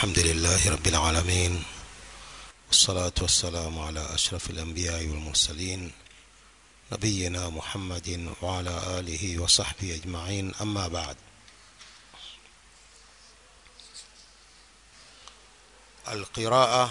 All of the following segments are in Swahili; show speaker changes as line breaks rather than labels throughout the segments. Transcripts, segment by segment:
الحمد لله رب العالمين والصلاة والسلام على أشرف الأنبياء والمرسلين نبينا محمد وعلى آله وصحبه أجمعين أما بعد القراءة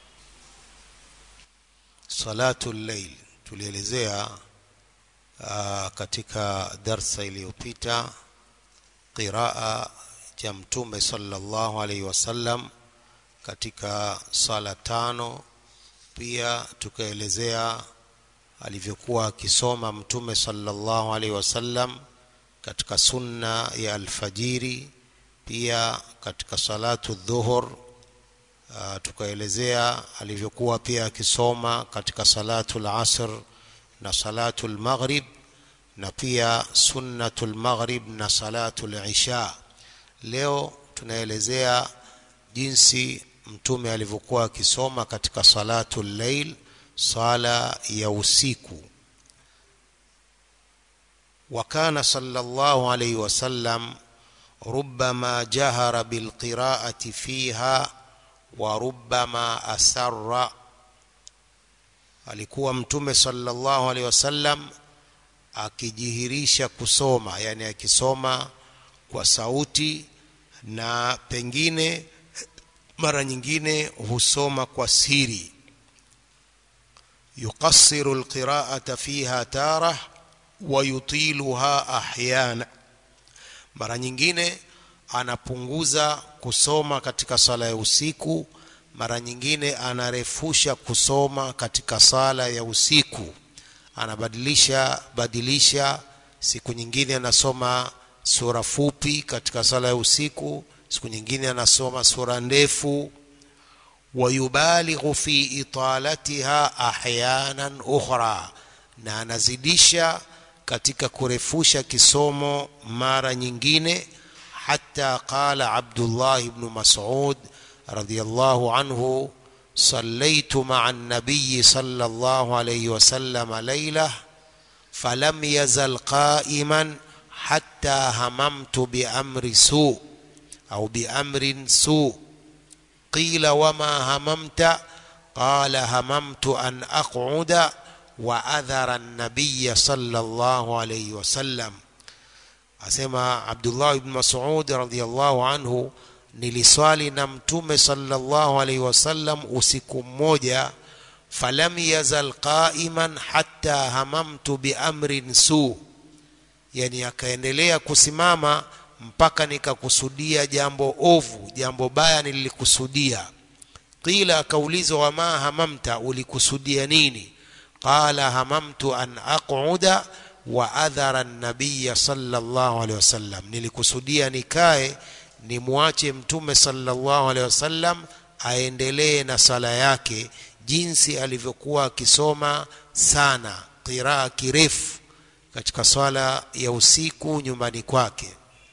صلاة الليل tulielezea uh, katika darsa iliyopita qiraa cha mtume sallallahu alaihi wasallam katika sala tano pia tukaelezea alivyokuwa akisoma mtume sallallahu alaihi wasallam katika sunna ya alfajiri pia katika salatu dhuhur uh, tukaelezea alivyokuwa pia akisoma katika salatu lasr na salatu lmaghrib na pia sunnatu lmaghrib na salatu lisha leo tunaelezea jinsi mtume alivyokuwa akisoma katika salatu llail sala ya usiku وكان صلى الله عليه وسلم ربما جهر بالقراءة فيها وربما أسر alikuwa mtume sallallahu alaihi wasallam akijihirisha kusoma yani akisoma kwa sauti na pengine mara nyingine husoma kwa siri yuqassiru alqira'ata fiha tarah wa yutiluha ahyana mara nyingine anapunguza kusoma katika sala ya usiku mara nyingine anarefusha kusoma katika sala ya usiku anabadilisha badilisha siku nyingine anasoma sura fupi katika sala ya usiku siku nyingine anasoma sura ndefu wayubalighu fi italatiha ahyanan ukhra na anazidisha katika kurefusha kisomo mara nyingine hata qala abdullah ibn mas'ud radiyallahu anhu صليت مع النبي صلى الله عليه وسلم ليله فلم يزل قائما حتى هممت بامر سوء او بامر سوء قيل وما هممت قال هممت ان اقعد واذر النبي صلى الله عليه وسلم asema abdullah ibn mas'ud radhiyallahu anhu niliswali na mtume sallallahu alaihi wasallam usiku mmoja falam yazal qa'iman hatta hamamtu biamrin su yani akaendelea kusimama mpaka nikakusudia jambo ovu jambo baya nilikusudia qila akaulizwa wama hamamta ulikusudia nini qala hamamtu an aq'uda wa adhara an-nabiy sallallahu alaihi wasallam nilikusudia nikae nimwache mtume sallallahu alaihi wasallam aendelee na sala yake jinsi alivyokuwa akisoma sana qiraa kirefu katika swala ya usiku nyumbani kwake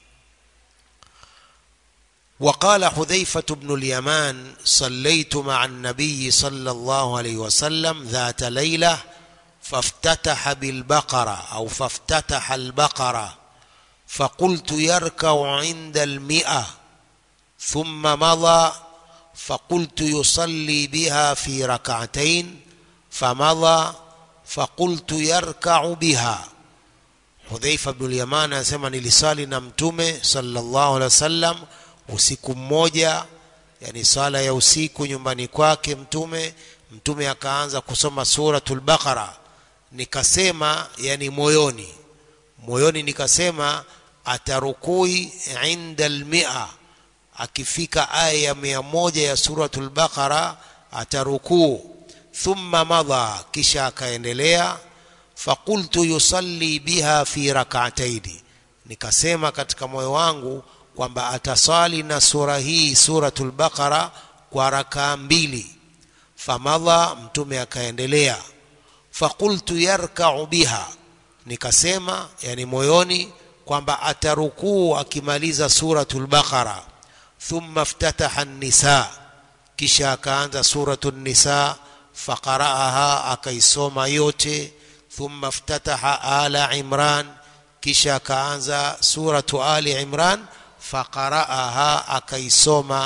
وقال حذيفة بن اليمان صليت مع النبي صلى الله عليه وسلم ذات ليلة فافتتح بالبقرة أو فافتتح البقرة فقلت يركع عند المئة ثم مضى فقلت يصلي بها في ركعتين فمضى فقلت يركع بها حذيفة بن اليمان anasema nilisali na mtume sallallahu alaihi wasallam usiku mmoja yani sala ya usiku nyumbani kwake mtume mtume akaanza kusoma suratul baqara nikasema yani moyoni moyoni nikasema atarukui inda almia akifika aya ya mia moja ya suratul baqara atarukuu thumma madha kisha akaendelea faqultu yusalli biha fi rak'ataini nikasema katika moyo wangu kwamba atasali na sura hii suratul baqara kwa rakaa mbili famadha mtume akaendelea faqultu yarka'u biha nikasema yani moyoni kwamba atarukuu akimaliza suratul baqara thumma iftataha an-nisa kisha akaanza suratul nisa faqara'aha akaisoma yote thumma iftataha ala imran kisha akaanza suratu ali imran faqara'aha akaisoma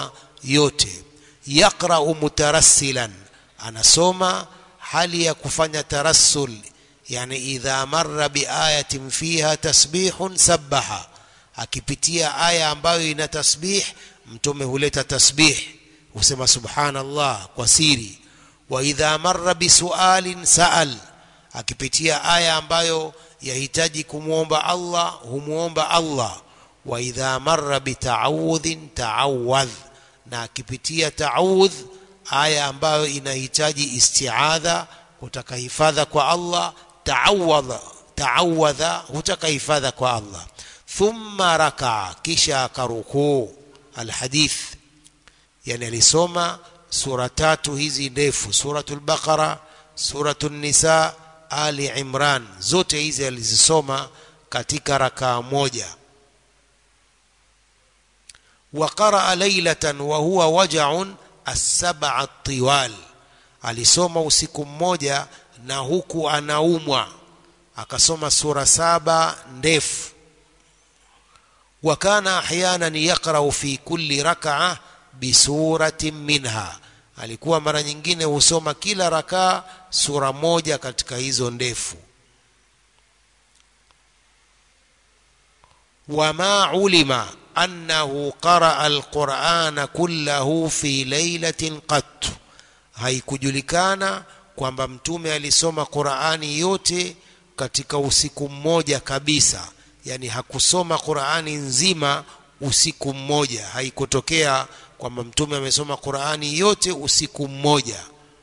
yote yaqra'u mutarassilan anasoma hali ya kufanya tarassul yani idha marra biayatin fiha tasbihun sabbaha akipitia aya ambayo ina tasbih mtume huleta tasbih husema subhanallah kwa siri wa idha marra bisualin saal akipitia aya ambayo yahitaji kumwomba Allah humwomba Allah wa idha marra bitaawudhin taawadh na akipitia taawudh aya ambayo inahitaji istiadha hutaka hifadha kwa Allah taawadha taawadha hutaka hifadha kwa Allah thumma rakaa kisha akarukuu alhadith yani alisoma sura tatu hizi ndefu suratul baqara suratul nisa ali imran zote hizi alizisoma katika rakaa moja وقرأ ليلة وهو وجع السبع الطوال alisoma usiku mmoja na huku anaumwa akasoma sura saba ndefu وكان احيانا يقرا في كل ركعه بسوره منها alikuwa mara nyingine husoma kila rakaa sura moja katika hizo ndefu wama ulima annahu qaraa alqurana kullahu fi lailatin qat haikujulikana kwamba mtume alisoma qurani yote katika usiku mmoja kabisa yani hakusoma qurani nzima usiku mmoja haikutokea kwamba mtume amesoma qurani yote usiku mmoja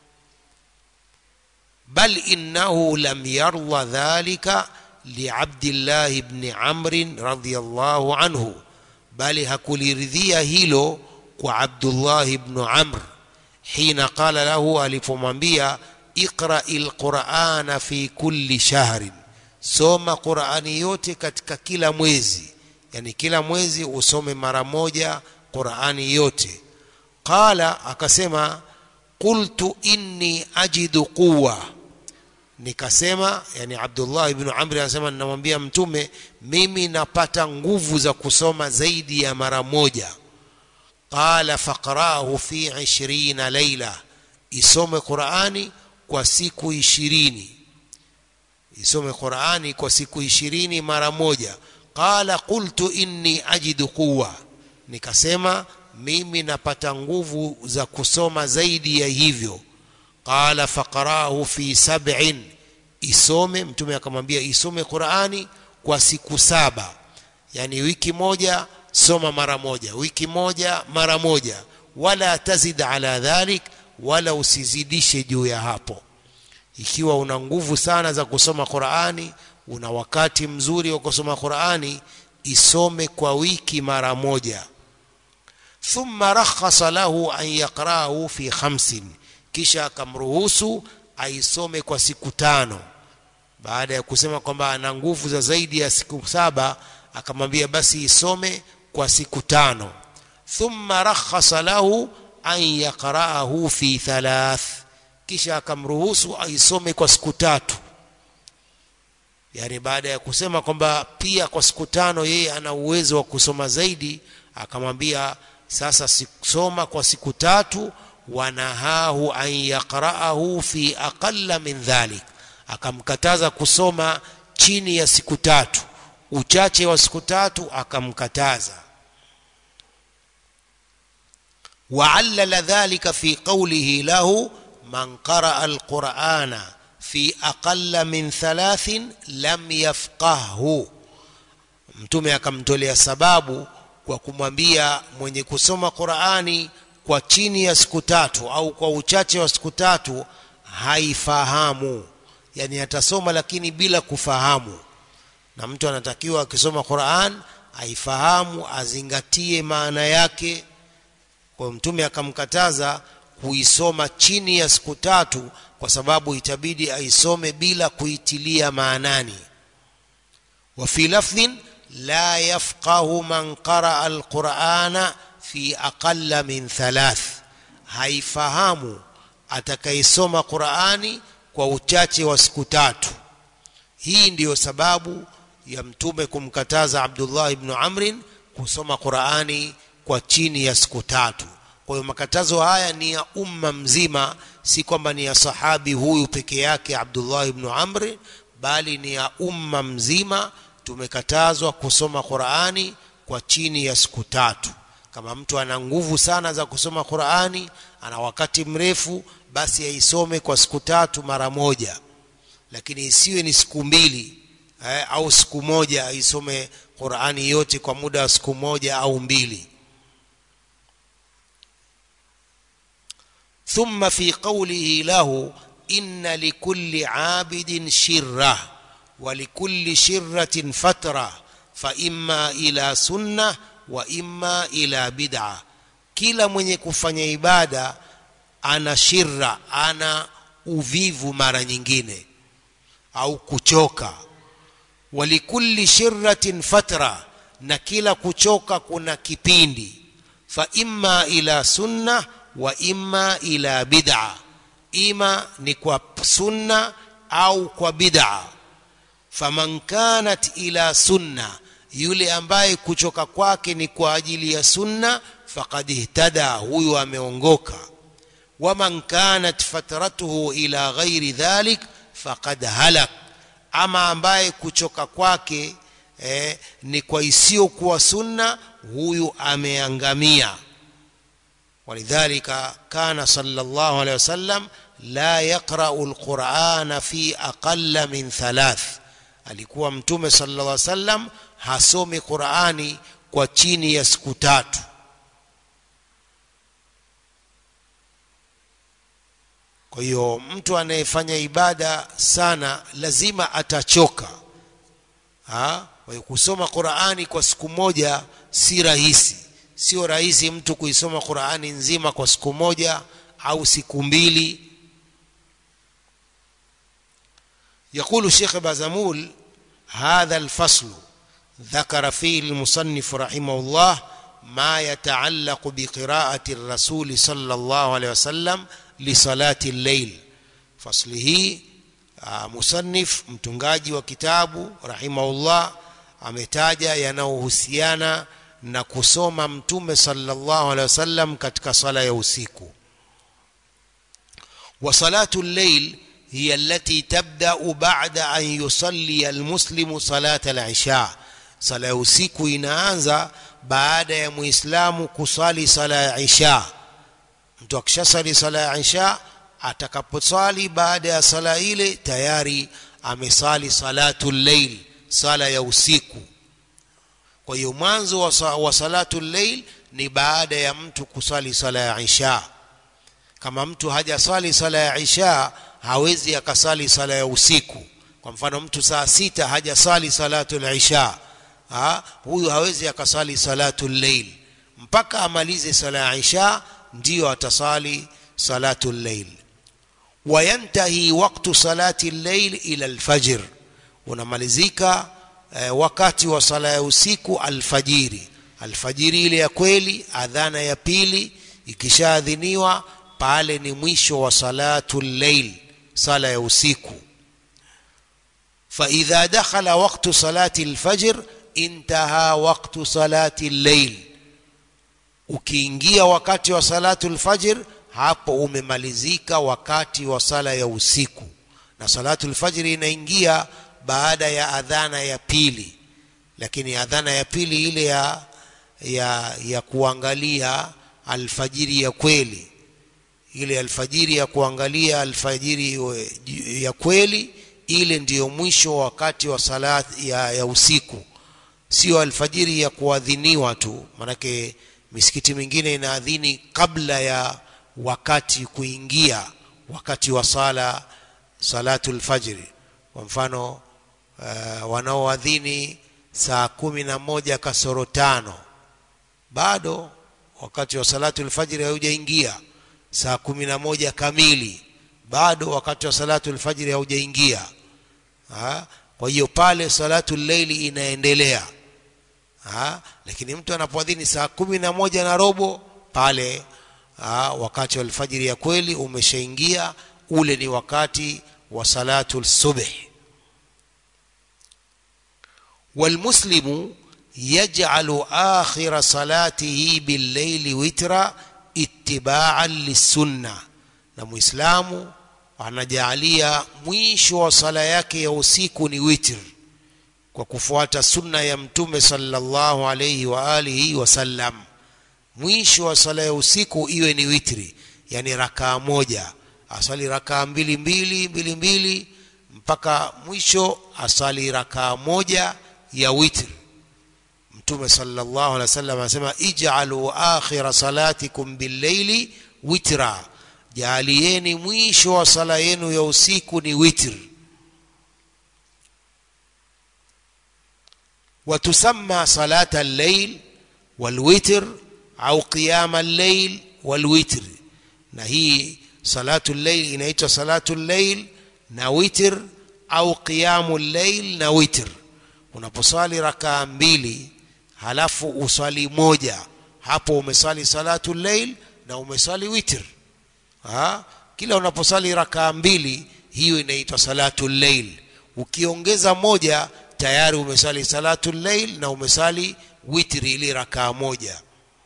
bal innahu lam yarda dhalika liabdillahi ibni amrin radiyallahu anhu bali hakuliridhia hilo kwa abdullah ibnu amr hina qala lahu alipomwambia iqrai lqurana fi kulli shahrin soma qurani yote katika kila mwezi yani kila mwezi usome mara moja qurani yote qala akasema qultu inni ajidu quwa nikasema yani abdullah ibn amri anasema ninamwambia mtume mimi napata nguvu za kusoma zaidi ya mara moja qala faqrahu fi 20 laila isome qurani kwa siku ishirini isome qurani kwa siku ishirini mara moja qala qultu inni ajidu quwa nikasema mimi napata nguvu za kusoma zaidi ya hivyo qala faqarahu fi sab'in isome mtume akamwambia isome qurani kwa siku saba yani wiki moja soma mara moja wiki moja mara moja wala tazid ala dhalik wala usizidishe juu ya hapo ikiwa una nguvu sana za kusoma qurani una wakati mzuri wa kusoma qurani isome kwa wiki mara moja thumma rakhasa lahu an yaqra'ahu fi khamsin kisha akamruhusu aisome kwa siku tano baada ya kusema kwamba ana nguvu za zaidi ya siku saba akamwambia basi isome kwa siku tano thumma rakhasa lahu an yaqra'ahu fi thalath kisha akamruhusu aisome kwa siku tatu yani baada ya kusema kwamba pia kwa siku tano yeye ana uwezo wa kusoma zaidi akamwambia sasa soma kwa siku tatu wanahahu an yaqra'ahu fi aqalla min dhalik akamkataza kusoma chini ya siku tatu uchache wa siku tatu akamkataza وعلل ذلك في قوله له من قرأ القرآن في أقل من ثلاث لم يفقهه mtume akamtolea sababu kwa kumwambia mwenye kusoma Qur'ani kwa chini ya siku tatu au kwa uchache wa siku tatu haifahamu yani atasoma lakini bila kufahamu na mtu anatakiwa akisoma Qur'an aifahamu azingatie maana yake kwa mtume akamkataza kuisoma chini ya siku tatu kwa sababu itabidi aisome bila kuitilia maanani wa fi lafdhin la yafqahu man qaraa alqur'ana fi aqalla min thalath haifahamu atakayesoma qur'ani kwa uchache wa siku tatu hii ndiyo sababu ya mtume kumkataza Abdullah ibn Amrin kusoma Qur'ani kwa chini ya siku tatu kwa hiyo makatazo haya ni ya umma mzima si kwamba ni ya sahabi huyu peke yake Abdullah ibn Amr bali ni ya umma mzima tumekatazwa kusoma Qur'ani kwa chini ya siku tatu kama mtu ana nguvu sana za kusoma Qur'ani ana wakati mrefu basi aisome kwa siku tatu mara moja lakini isiwe ni siku mbili eh, au siku moja aisome Qur'ani yote kwa muda wa siku moja au mbili ثم في قوله له إن لكل عابد شرة ولكل شرة فترة فإما إلى سنة وإما إلى بدعة kila mwenye kufanya ibada ana shirra ana uvivu mara nyingine au kuchoka walikulli shirratin fatra na kila kuchoka kuna kipindi fa imma ila sunna wa imma ila bid'a ima ni kwa sunna au kwa bid'a faman kanat ila sunna yule ambaye kuchoka kwake ni kwa ajili ya sunna faqad ihtada huyu ameongoka waman kanat fatratuhu ila ghairi dhalik faqad halak ama ambaye kuchoka kwake eh, ni kwa isiyokuwa sunna huyu ameangamia ولذلك كان صلى الله عليه وسلم لا يقرأ القرآن في أقل من ثلاث alikuwa mtume sallallahu alaihi wasallam hasomi Qur'ani kwa chini ya siku tatu kwa hiyo mtu anayefanya ibada sana lazima atachoka ha? kwa hiyo kusoma Qur'ani kwa siku moja si rahisi sio rahisi mtu kuisoma Qur'ani nzima kwa siku moja au siku mbili يقول الشيخ بازمول هذا الفصل ذكر فيه المصنف رحمه الله ما يتعلق بقراءة الرسول صلى الله عليه وسلم لصلاة الليل فصله مصنف mtungaji wa kitabu rahimahullah ametaja yanayohusiana na kusoma mtume sallallahu alaihi wasallam katika sala ya usiku wa salatu al-layl hiya allati tabda'u ba'da an yusalli al-muslimu salata al-isha sala ya usiku inaanza baada ya muislamu kusali sala ya isha mtu akishasali sala ya isha atakaposali baada ya sala ile tayari amesali salatu al-layl sala ya usiku kwa hiyo mwanzo wa, wa salatu llail ni baada ya mtu kusali sala ya isha kama mtu hajasali sala ya isha hawezi akasali sala ya usiku kwa mfano mtu saa sita hajasali salatu lisha ha? huyu hawezi akasali salatu llail mpaka amalize sala ya isha ndiyo atasali salatu llail wayantahi waktu salati llail ila alfajr unamalizika eh, wakati wa sala ya usiku alfajiri alfajiri ile ya kweli adhana ya pili ikishaadhiniwa pale ni mwisho wa salatu llail sala ya usiku فإذا دخل وقت صلاة الفجر انتهى وقت صلاة الليل ukiingia wakati wa salatu alfajr hapo umemalizika wakati wa sala ya usiku na salatu alfajr inaingia baada ya adhana ya pili lakini adhana ya pili ile ya ya ya kuangalia alfajiri ya kweli ile alfajiri ya kuangalia alfajiri ya kweli ile ndiyo mwisho wakati wa salat ya, ya usiku sio alfajiri ya kuadhiniwa tu manake misikiti mingine inaadhini kabla ya wakati kuingia wakati wa sala salatul fajri kwa mfano uh, wanaoadhini saa kumi na moja kasoro tano bado wakati wa salatul fajri haujaingia saa kumi na moja kamili bado wakati wa salatul fajri haujaingia kwa hiyo pale salatu leili inaendelea ha? lakini mtu anapoadhini saa kumi na moja na robo pale ha? wakati wa alfajiri ya kweli umeshaingia ule ni wakati wa salatu subh والمسلم يجعل آخر صلاته بالليل وترا ittiba'an lisunna na muislamu anajaalia mwisho wa sala yake ya usiku ni witr kwa kufuata sunna ya mtume sallallahu alayhi wa alihi wasallam mwisho wa sala ya usiku iwe ni witri yani rakaa moja asali rakaa mbili mbili mbili mbili mpaka mwisho asali rakaa moja ya witr mtume sallallahu alaihi wasallam anasema ij'alu akhira salatikum bil-layli witra jaalieni mwisho wa sala yenu ya usiku ni witr وتسمى صلاة الليل والوتر أو قيام الليل والوتر na hii salatu llail inaitwa salatu llail na witr au qiyamu llail na witr unaposwali rakaa mbili halafu uswali moja hapo umeswali salatu llail na umeswali witr ha? kila unaposwali rakaa mbili hiyo inaitwa salatu llail ukiongeza moja tayari umesali salatu llail na umesali witri ili rakaa moja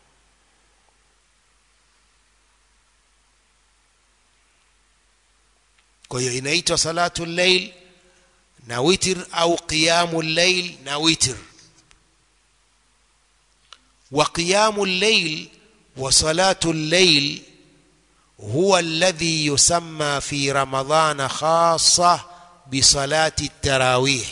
kwa hiyo inaitwa salatu llail na witr au qiyamu llail na witr wa qiyamu llail wa salatu llail huwa alladhi yusamma fi ramadana khassa bisalati tarawih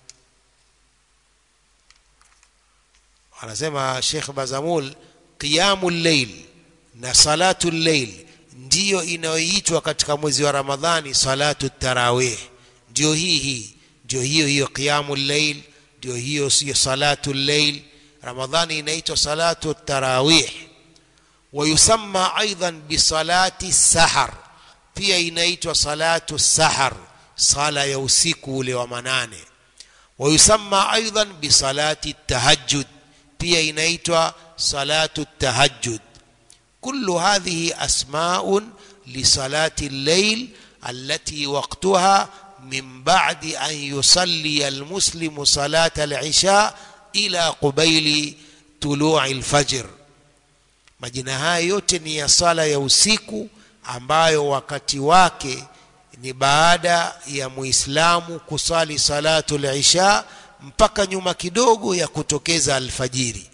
anasema Sheikh Bazamul qiyamu llail na salatu llail ndiyo inayoitwa katika mwezi wa Ramadhani salatu tarawih ndio hii hii ndio hiyo hiyo qiyamu llail ndio hiyo sio salatu llail Ramadhani inaitwa salatu tarawih ويسمى أيضا بصلاة السحر pia inaitwa salatu sahar sala ya usiku ule wa manane wayusamma aidan bisalati tahajjud pia inaitwa salatu tahajjud kullu hadhihi asmaun lisalati al-layl allati waqtuha min ba'di an yusalli al-muslimu salata al-isha ila qubayli tulu'i al-fajr majina haya yote ni ya sala ya usiku ambayo wakati wake ni baada ya muislamu kusali salatu al-isha mpaka nyuma kidogo ya kutokeza alfajiri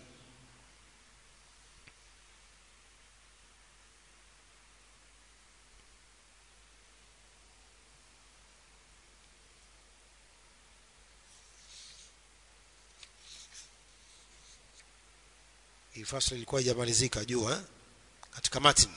hii fasli ilikuwa haijamalizika juu eh? katika matni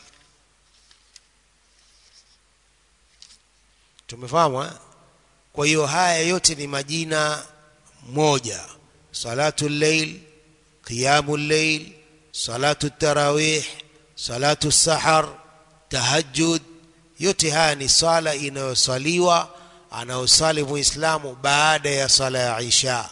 tumefahamu eh? kwa hiyo haya yote ni majina moja salatu llail qiyamu llail salatu tarawih salatu sahar tahajjud yote haya ni sala inayosaliwa anayosali muislamu baada ya sala ya isha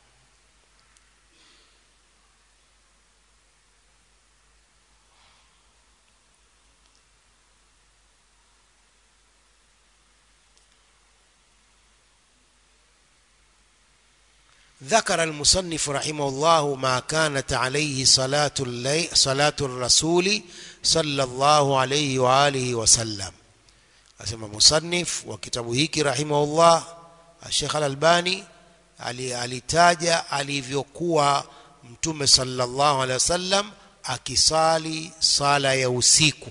ذكر المصنف رحمه الله ما كانت عليه صلاة الليل صلاة الرسول صلى الله عليه وآله وسلم أسمى مصنف وكتابه هيك رحمه الله الشيخ الألباني alitaja alivyokuwa mtume sallallahu alaihi wasallam akisali sala ya usiku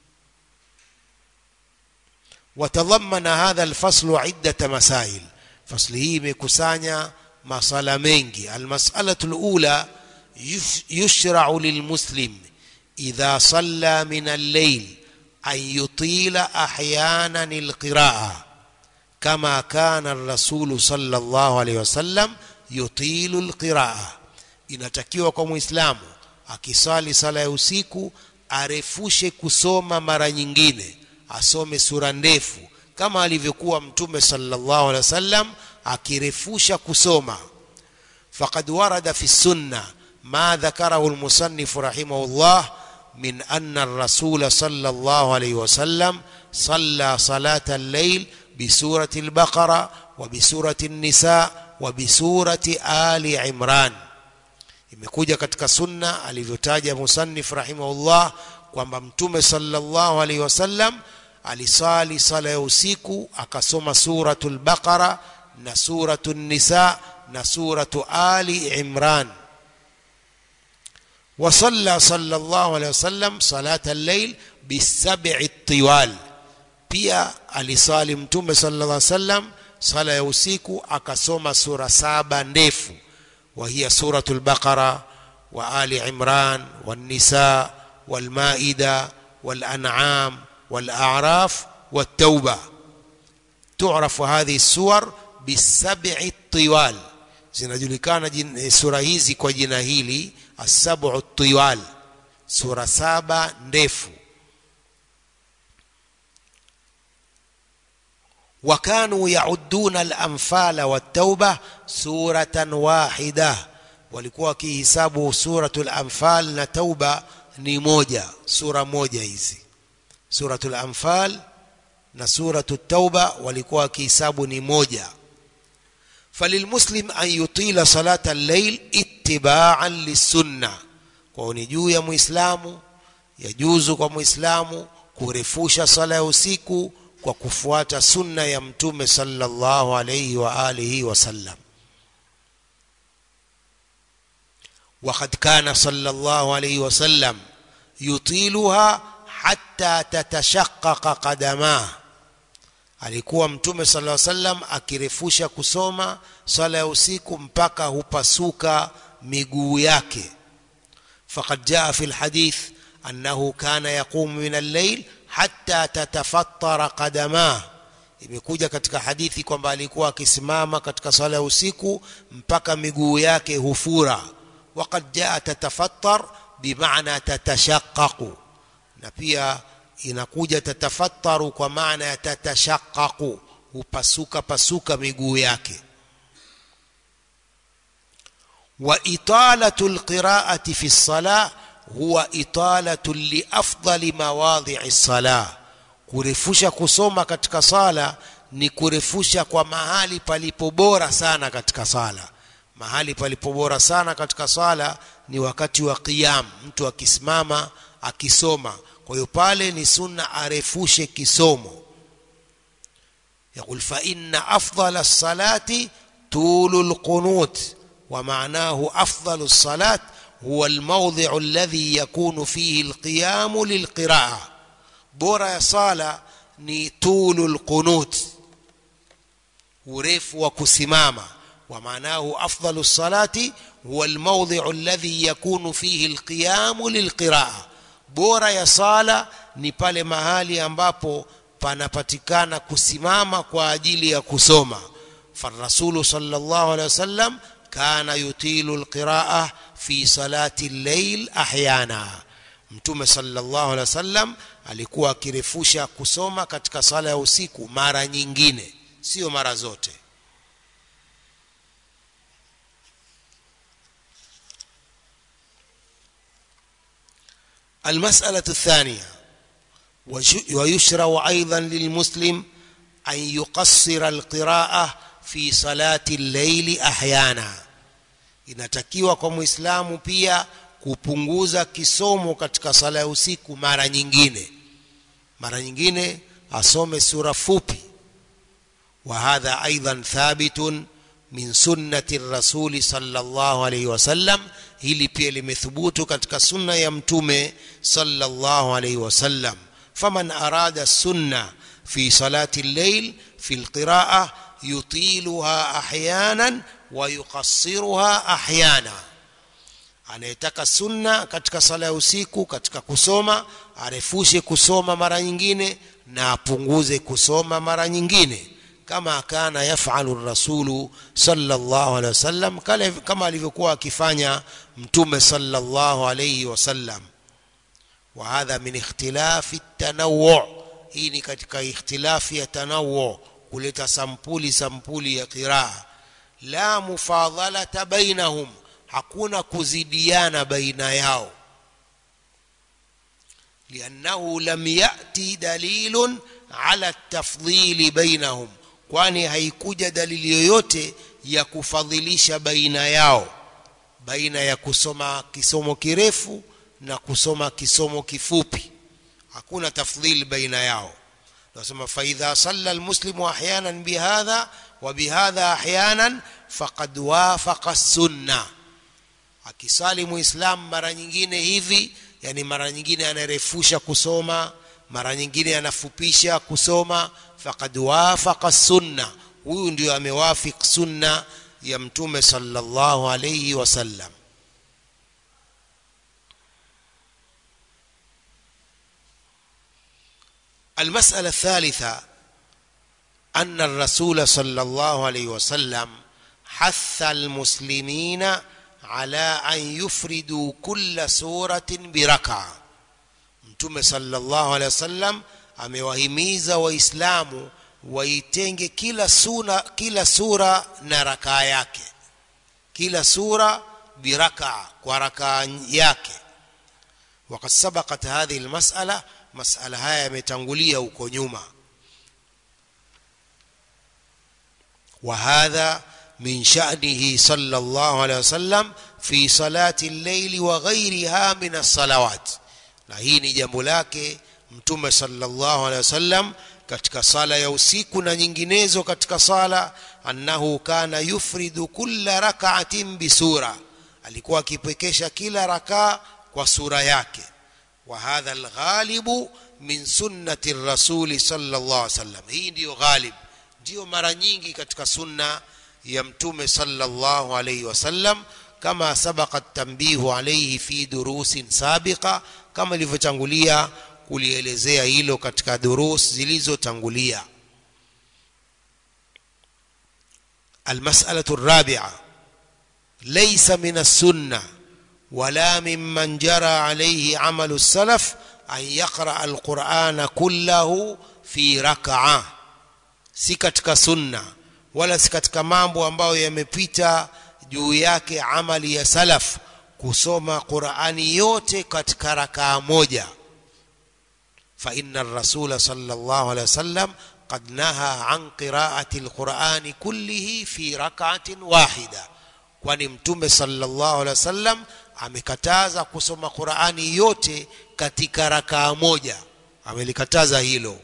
watadhamana hadha alfaslu iddata masail fasli hii imekusanya masala mengi almas'alatu alula yushra'u lilmuslim idha salla min al-layl an yutila ahyanan alqira'a kama kana ar-rasul sallallahu alayhi wasallam yutilu alqira'a inatakiwa kwa muislamu akisali sala ya usiku arefushe kusoma mara nyingine asome sura ndefu kama alivyokuwa mtume sallallahu alaihi wasallam akirefusha kusoma faqad warada fi sunna ma dhakarahu almusannif rahimahullah min anna ar-rasul sallallahu alayhi wasallam صلى صلاة الليل بسورة البقرة وبسورة النساء وبسورة آل عمران imekuja katika sunna alivyotaja musannif rahimahullah kwamba mtume sallallahu alaihi wasallam alisali sala ya usiku akasoma suratul baqara na suratul nisa na suratu ali imran وصلى صلى الله عليه وسلم صلاة الليل بالسبع الطوال pia alisali mtume sallallahu alaihi wasallam sala ya usiku akasoma sura saba ndefu وهي سورة البقرة وآل عمران والنساء والمائدة والأنعام والأعراف والتوبة تعرف هذه السور بالسبع الطوال zinajulikana sura hizi kwa jina hili asabu tiwal sura saba ndefu وكانوا يعدون الأنفال والتوبة سورة واحدة walikuwa wakihisabu suratul anfal na tauba ni moja sura moja hizi suratul anfal na suratul tauba walikuwa wakihisabu ni moja falilmuslim an yutila salata al-layl ittiba'an lisunna kwa ni juu ya muislamu yajuzu kwa muislamu kurefusha sala ya usiku kwa kufuata sunna ya mtume sallallahu alayhi wa alihi wasallam وقد كان صلى الله عليه وسلم يطيلها حتى تتشقق قدماه alikuwa mtume sallallahu alaihi wasallam akirefusha kusoma swala ya usiku mpaka hupasuka miguu yake faqad jaa fi alhadith annahu kana yaqumu min al-layl hatta tatafattara qadamah imekuja katika hadithi kwamba alikuwa akisimama katika swala ya usiku mpaka miguu yake hufura waqad jaa tatafattar bimaana tatashaqqaqu na pia inakuja tatafattaru kwa maana ya tatashaqqaqu hupasuka pasuka miguu yake wa italatu alqira'ati fi as-salah huwa italatu li afdali mawadhi'i as-salah kurefusha kusoma katika sala ni kurefusha kwa mahali palipo bora sana katika sala mahali palipo bora sana katika sala ni wakati wa qiyam mtu akisimama akisoma kwa hiyo pale ni sunna arefushe kisomo يقول فإن أفضل الصلاة طول القنوت ومعناه أفضل الصلاة هو الموضع الذي يكون فيه القيام للقراءة بورا صلاة ni طول القنوت urefu wa kusimama ومعناه أفضل الصلاة هو الموضع الذي يكون فيه القيام للقراءة bora ya sala ni pale mahali ambapo panapatikana kusimama kwa ajili ya kusoma farasulu sallallahu alaihi wasallam kana yutilu alqiraa fi salati al-layl ahyana mtume sallallahu alaihi wasallam alikuwa akirefusha kusoma katika sala ya usiku mara nyingine sio mara zote المسألة الثانية ويشرع أيضا للمسلم أن يقصر القراءة في صلاة الليل أحيانا inatakiwa kwa muislamu pia kupunguza kisomo katika sala ya usiku mara nyingine mara nyingine asome sura fupi wa hadha aidan thabitun min sunnati rasuli sallallahu alayhi wasallam hili pia limethubutu katika sunna ya mtume sallallahu alayhi wasallam faman arada sunna fi salati al-layl fi al-qira'ah yutiluha ahyanan wa yuqassiruha ahyana anayetaka sunna katika sala ya usiku katika kusoma arefushe kusoma mara nyingine na apunguze kusoma mara nyingine kama kana yafalu rasulu sallallahu alaihi wasallam kama alivyokuwa akifanya mtume sallallahu alaihi wasallam wa hadha min ikhtilafi tanawwu hii ni katika ikhtilafi ya tanawwu kuleta sampuli sampuli ya qiraa la mufadhalata bainahum hakuna kuzidiana baina yao liannahu lam yati dalilun ala tafdhili bainahum kwani haikuja dalili yoyote ya kufadhilisha baina yao baina ya kusoma kisomo kirefu na kusoma kisomo kifupi hakuna tafdhil baina yao nasema faidha salla almuslimu ahyanan bihadha wa bihadha ahyanan faqad wafaqa sunna akisali muislam mara nyingine hivi yani mara nyingine anarefusha kusoma mara nyingine anafupisha kusoma faqad wafaqa sunna huyu ndio amewafik sunna ya mtume sallallahu alayhi wasallam المسألة الثالثة أن الرسول صلى الله عليه وسلم حث المسلمين على أن يفردوا كل سورة بركعة mtume sallallahu alaihi wasallam amewahimiza waislamu waitenge kila sura kila sura na rakaa yake kila sura birakaa kwa rakaa yake وقد سبقت هذه المسألة مسألة haya yametangulia huko nyuma وهذا من شأنه صلى الله عليه وسلم في صلاة الليل وغيرها من الصلوات na hii ni jambo lake mtume sallallahu alaihi wasallam katika sala ya usiku na nyinginezo katika sala annahu kana yufridu kulla rak'atin bisura alikuwa akipekesha kila rakaa kwa sura yake wa hadha alghalibu min sunnati rasuli sallallahu alaihi wasallam hii ndiyo ghalib ndiyo mara nyingi katika sunna ya mtume sallallahu alaihi wasallam kama sabaqa tanbihu alayhi fi durusin sabiqa kama ilivyotangulia kulielezea hilo katika durus zilizotangulia المسألة الرابعة ليس من السنة ولا ممن جرى عليه عمل السلف أن يقرأ القرآن كله في ركعة si katika sunna wala si katika mambo ambayo yamepita juu yake amali ya salaf kusoma Qur'ani yote katika rakaa moja fa inna ar-rasul sallallahu alaihi wasallam qad naha an qira'ati al-Qur'ani kullihi fi rak'atin wahida kwani mtume sallallahu alaihi wasallam amekataza kusoma Qur'ani yote katika rakaa moja amelikataza hilo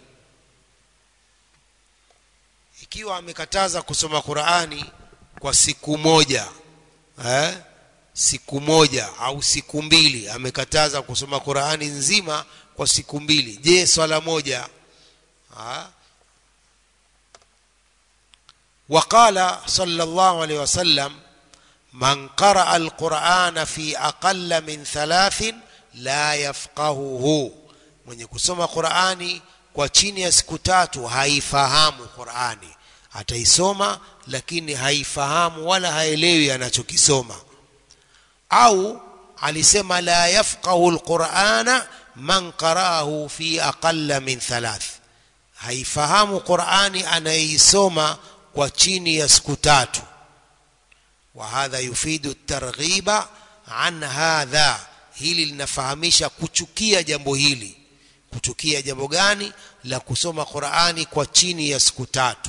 ikiwa amekataza kusoma Qur'ani kwa siku moja eh? siku moja au siku mbili amekataza kusoma Qur'ani nzima kwa siku mbili je swala moja ha? وقال صلى الله عليه وسلم من قرأ القرآن في أقل من ثلاث لا يفقهه mwenye kusoma Qur'ani kwa chini ya siku tatu haifahamu Qur'ani ataisoma lakini haifahamu wala haelewi anachokisoma au alisema la yafqahu alqur'ana man qara'ahu fi aqalla min thalath haifahamu Qur'ani anayeisoma kwa chini ya siku tatu wa hadha yufidu at-targhiba an hadha hili linafahamisha kuchukia jambo hili kuchukia jambo gani la kusoma Qur'ani kwa chini ya siku tatu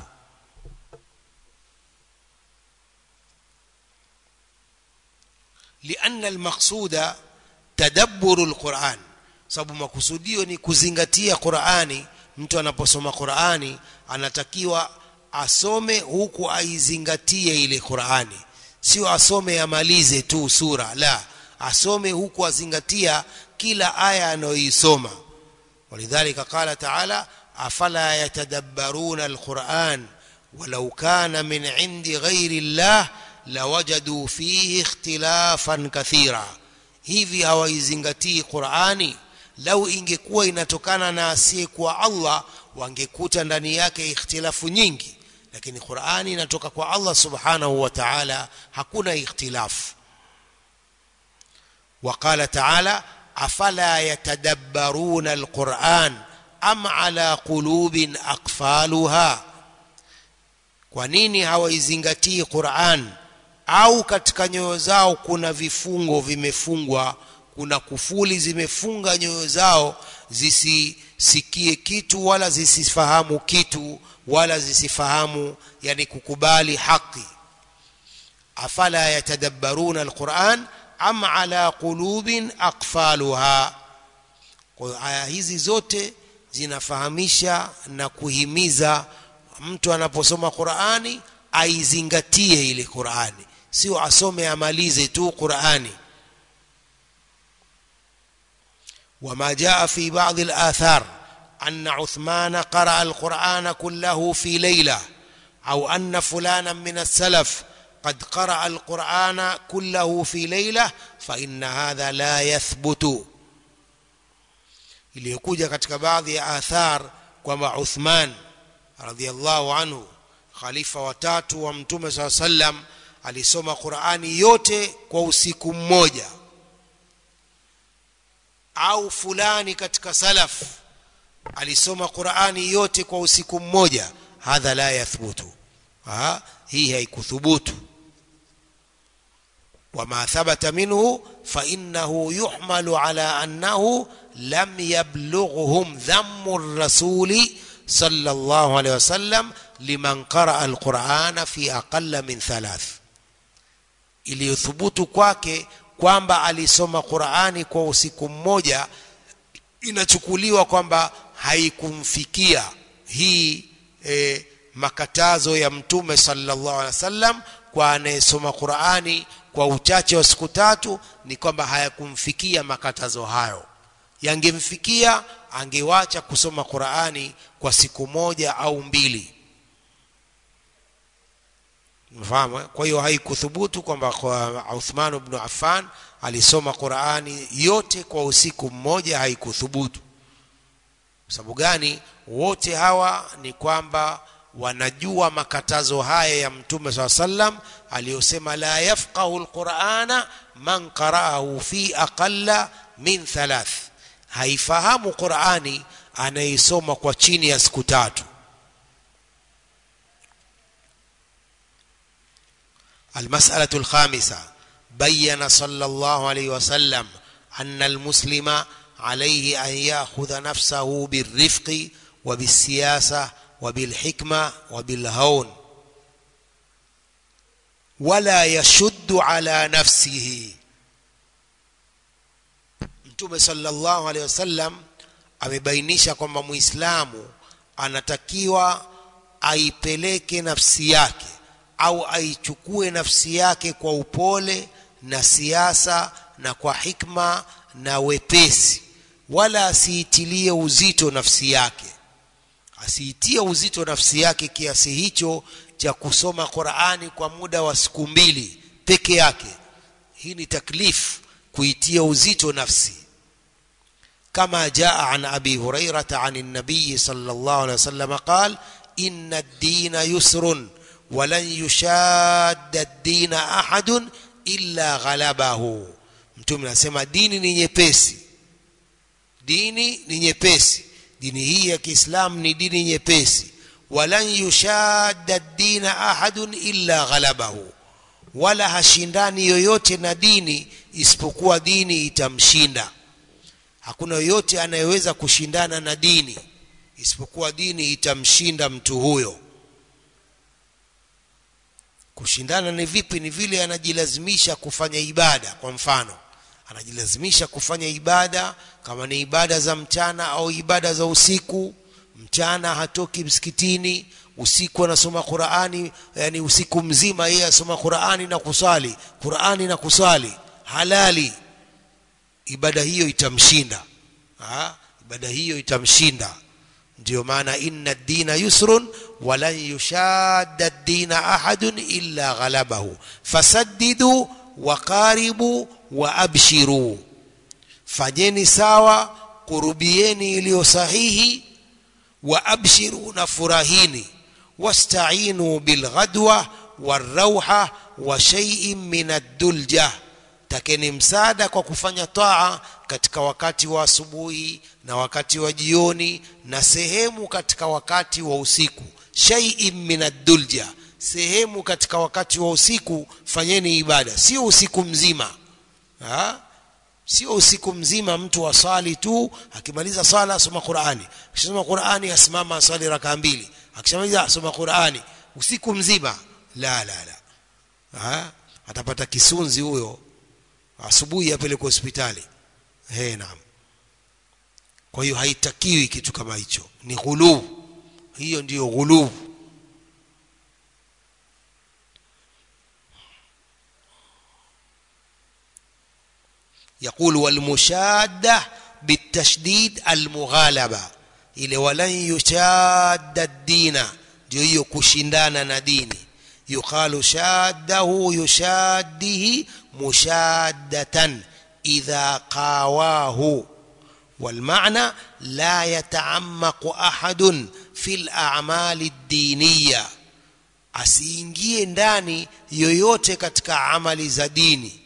لأن المقصود تدبر القرآن sababu makusudio ni kuzingatia Qur'ani mtu anaposoma Qur'ani anatakiwa asome huku aizingatie ile Qur'ani sio asome amalize tu sura la asome huku azingatia kila aya anayoisoma ولذلك قال تعالى أفلا يتدبرون القرآن ولو كان من عند غير الله lawajadu fihi ikhtilafan kathira hivi hawaizingatii Qur'ani lau ingekuwa inatokana na asiyekuwa Allah wangekuta ndani yake ikhtilafu nyingi lakini Qur'ani inatoka kwa Allah subhanahu wa ta'ala hakuna ikhtilafu وقال تعالى أفلا يتدبرون القرآن أم على قلوب أقفالها kwa nini hawaizingatii Qur'an au katika nyoyo zao kuna vifungo vimefungwa kuna kufuli zimefunga nyoyo zao zisisikie kitu wala zisifahamu kitu wala zisifahamu yani kukubali haki afala yatadabbaruna alquran am ala qulubin aqfaluha kwa hiyo aya hizi zote zinafahamisha na kuhimiza mtu anaposoma Qur'ani aizingatie ile Qur'ani sio asome amalize tu Qur'ani وما جاء في بعض الآثار أن عثمان قرأ القرآن كله في ليلة أو أن فلانا من السلف قد قرأ القرآن كله في ليلة فإن هذا لا يثبت iliyokuja katika baadhi ya athar kwamba Uthman radhiallahu anhu khalifa watatu wa mtume saa sallam alisoma Qur'ani yote kwa usiku mmoja au fulani katika salaf alisoma Qur'ani yote kwa usiku mmoja hadha la yathbutu ha hii haikuthubutu وما ثبت منه فإنه يحمل على أنه لم يبلغهم ذم الرسول صلى الله عليه وسلم لمن قرأ القرآن في أقل من ثلاث iliyothubutu kwake kwamba alisoma Qur'ani kwa usiku mmoja inachukuliwa kwamba haikumfikia hii e, makatazo ya mtume sallallahu alaihi wasallam kwa anayesoma Qur'ani kwa uchache wa siku tatu ni kwamba hayakumfikia makatazo hayo yangemfikia angewacha kusoma Qur'ani kwa siku moja au mbili mfahamu kwa hiyo haikuthubutu kwamba kwa Uthman ibn Affan alisoma Qur'ani yote kwa usiku mmoja haikuthubutu sababu gani wote hawa ni kwamba wanajua makatazo haya ya mtume saa sallam aliyosema la yafqahu alqur'ana man qara'ahu fi aqalla min thalath haifahamu Qur'ani anaisoma kwa chini ya siku tatu المسألة الخامسة بين صلى الله عليه وسلم أن المسلم عليه أن يأخذ نفسه بالرفق وبالسياسة وبالحكمة وبالهون ولا يشد على نفسه Mtume sallallahu alaihi wasallam amebainisha kwamba Muislamu anatakiwa aipeleke nafsi yake au aichukue nafsi yake kwa upole na siasa na kwa hikma na wepesi wala asiitilie uzito nafsi yake asiitie uzito nafsi yake kiasi hicho cha kusoma Qur'ani kwa muda wa siku mbili peke yake hii ni taklif kuitia uzito nafsi كما جاء عن أبي هريرة عن النبي صلى الله عليه وسلم قال إن الدين يسر ولن يشاد الدين أحد إلا غلبه mtume anasema dini ni nyepesi dini ni nyepesi dini hii ya Kiislamu ni dini nyepesi walan yushadda dina ahadun illa ghalabahu wala hashindani yoyote na dini isipokuwa dini itamshinda hakuna yoyote anayeweza kushindana na dini isipokuwa dini itamshinda mtu huyo kushindana ni vipi ni vile anajilazimisha kufanya ibada kwa mfano anajilazimisha kufanya ibada kama ni ibada za mchana au ibada za usiku mchana hatoki msikitini usiku anasoma Qur'ani yani usiku mzima yeye asoma Qur'ani na kusali Qur'ani na kusali halali ibada hiyo itamshinda ha? ibada hiyo itamshinda ndio maana inna dina yusrun walan yushadda dina ahadun illa ghalabahu fasaddidu waqaribu wa abshiru fanyeni sawa kurubieni iliyo sahihi wa abshiru na furahini wasta'inu bilghadwa warauha wa shay'in min ad-dulja takeni msaada kwa kufanya taa katika wakati wa asubuhi na wakati wa jioni na sehemu katika wakati wa usiku shay'in min ad-dulja sehemu katika wakati wa usiku fanyeni ibada sio usiku mzima ha? sio usiku mzima mtu asali tu akimaliza sala asoma Qur'ani akisoma Qur'ani asimama asali raka mbili akishamaliza asoma Qur'ani usiku mzima la la la ha? atapata kisunzi huyo asubuhi apelekwe hospitali he naam kwa hiyo haitakiwi kitu kama hicho ni ghuluu hiyo ndiyo ghuluu يقول والمشادة بالتشديد المغالبة ile walan yushadda dina ndio hiyo kushindana na dini yuqalu shaddahu yushaddihi mushaddatan idha qawahu والمعنى لا يتعمق أحد في الأعمال الدينية asiingie ndani yoyote katika amali za dini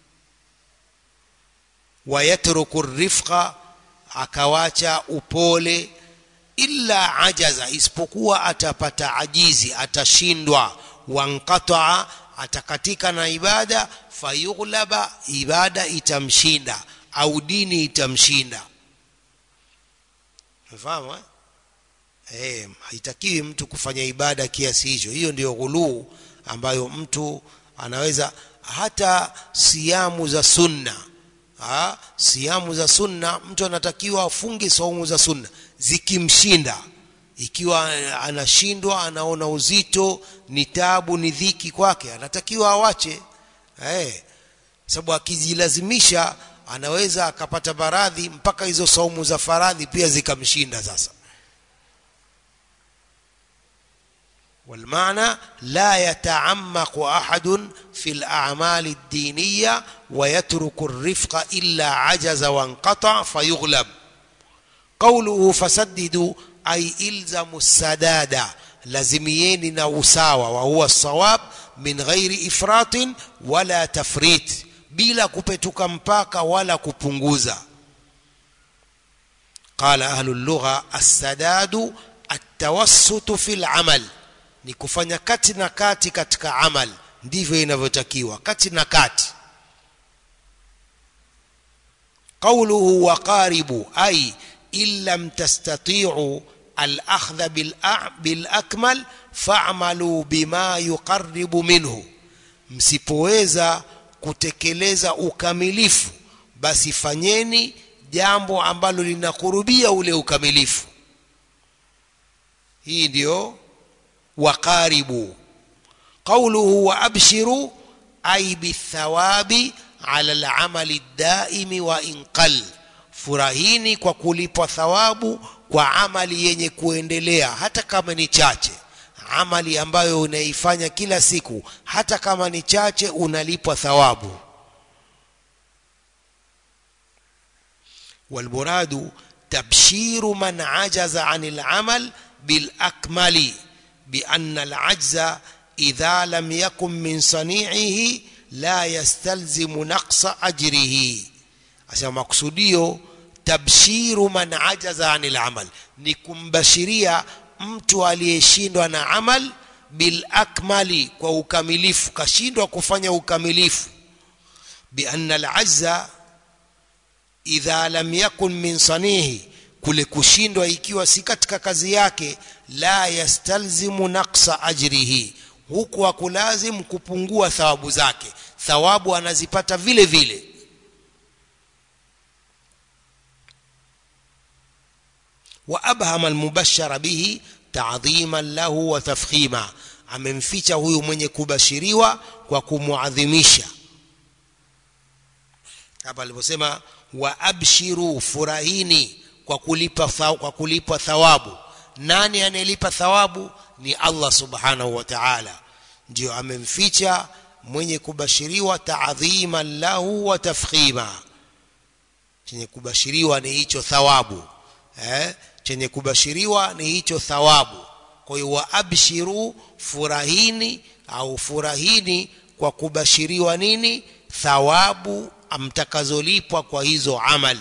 wayatruku rifqa akawacha upole illa ajaza isipokuwa atapata ajizi atashindwa wanqataa atakatika na ibada fayughlaba ibada itamshinda au dini itamshinda unafahamu eh? Eh, haitakiwi mtu kufanya ibada kiasi hicho hiyo ndiyo ghuluu ambayo mtu anaweza hata siamu za sunna ha? siamu za sunna mtu anatakiwa afunge saumu za sunna zikimshinda ikiwa anashindwa anaona uzito ni tabu ni dhiki kwake anatakiwa awache eh sababu akijilazimisha anaweza akapata maradhi mpaka hizo saumu za faradhi pia zikamshinda sasa والمعنى لا يتعمق أحد في الأعمال الدينية ويترك الرفق إلا عجز وانقطع فيغلب قوله فسددوا أي إلزموا السداد لزميين نوساوى وهو الصواب من غير إفراط ولا تفريط بلا كبتك مباك ولا كبنغوزا قال أهل اللغة السداد التوسط في العمل ni kufanya kati na kati katika amal ndivyo inavyotakiwa kati na kati qawluhu waqaribu ay in lam tastati'u al-akhdha bil akmal fa'malu bima yuqarribu minhu msipoweza kutekeleza ukamilifu basi fanyeni jambo ambalo linakurubia ule ukamilifu hii ndio وقاربوا قوله وأبشروا أي بالثواب على العمل الدائم وإن قل furahini kwa kulipwa thawabu kwa amali yenye kuendelea hata kama ni chache amali ambayo unaifanya kila siku hata kama ni chache unalipwa thawabu walmuradu tabshiru man ajaza anil amal bil akmali بأن العجز إذا لم يكن من صنيعه لا يستلزم نقص أجره عشان مقصوديو تبشير من عجز عن العمل نكمبشريا mtu aliyeshindwa na amal bil akmali kwa ukamilifu kashindwa kufanya ukamilifu bianna alazza idha lam yakun min sanihi kule kushindwa ikiwa si katika kazi yake la yastalzimu naqsa ajrihi huku hakulazim kupungua thawabu zake thawabu anazipata vile vile wa abhama almubashara bihi ta'dhiman lahu wa tafkhima amemficha huyu mwenye kubashiriwa kwa kumuadhimisha hapa aliposema wa abshiru furahini kwa kulipa kwa kulipwa thawabu nani anayelipa thawabu ni Allah subhanahu wa ta'ala ndio amemficha mwenye kubashiriwa ta'dhiman lahu wa tafkhima chenye kubashiriwa ni hicho thawabu eh chenye kubashiriwa ni hicho thawabu kwa hiyo waabshiru furahini au furahini kwa kubashiriwa nini thawabu amtakazolipwa kwa hizo amali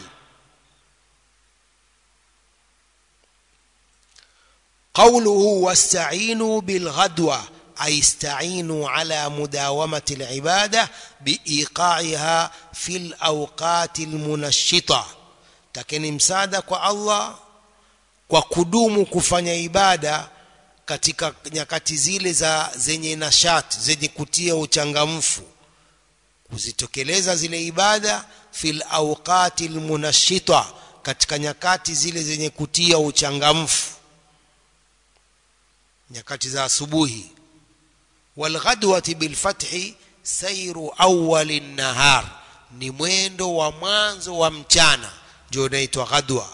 قوله واستعينوا بالغدوة أي استعينوا على مداومة العبادة بإيقاعها في الأوقات المنشطة takeni msaada kwa Allah kwa kudumu kufanya ibada katika nyakati zile za zenye nashati zenye kutia uchangamfu kuzitekeleza zile ibada fil awqati almunashita katika nyakati zile zenye kutia uchangamfu nyakati za asubuhi walghadwati bilfathi sairu awali nahar ni mwendo wa mwanzo wa mchana ndio unaitwa ghadwa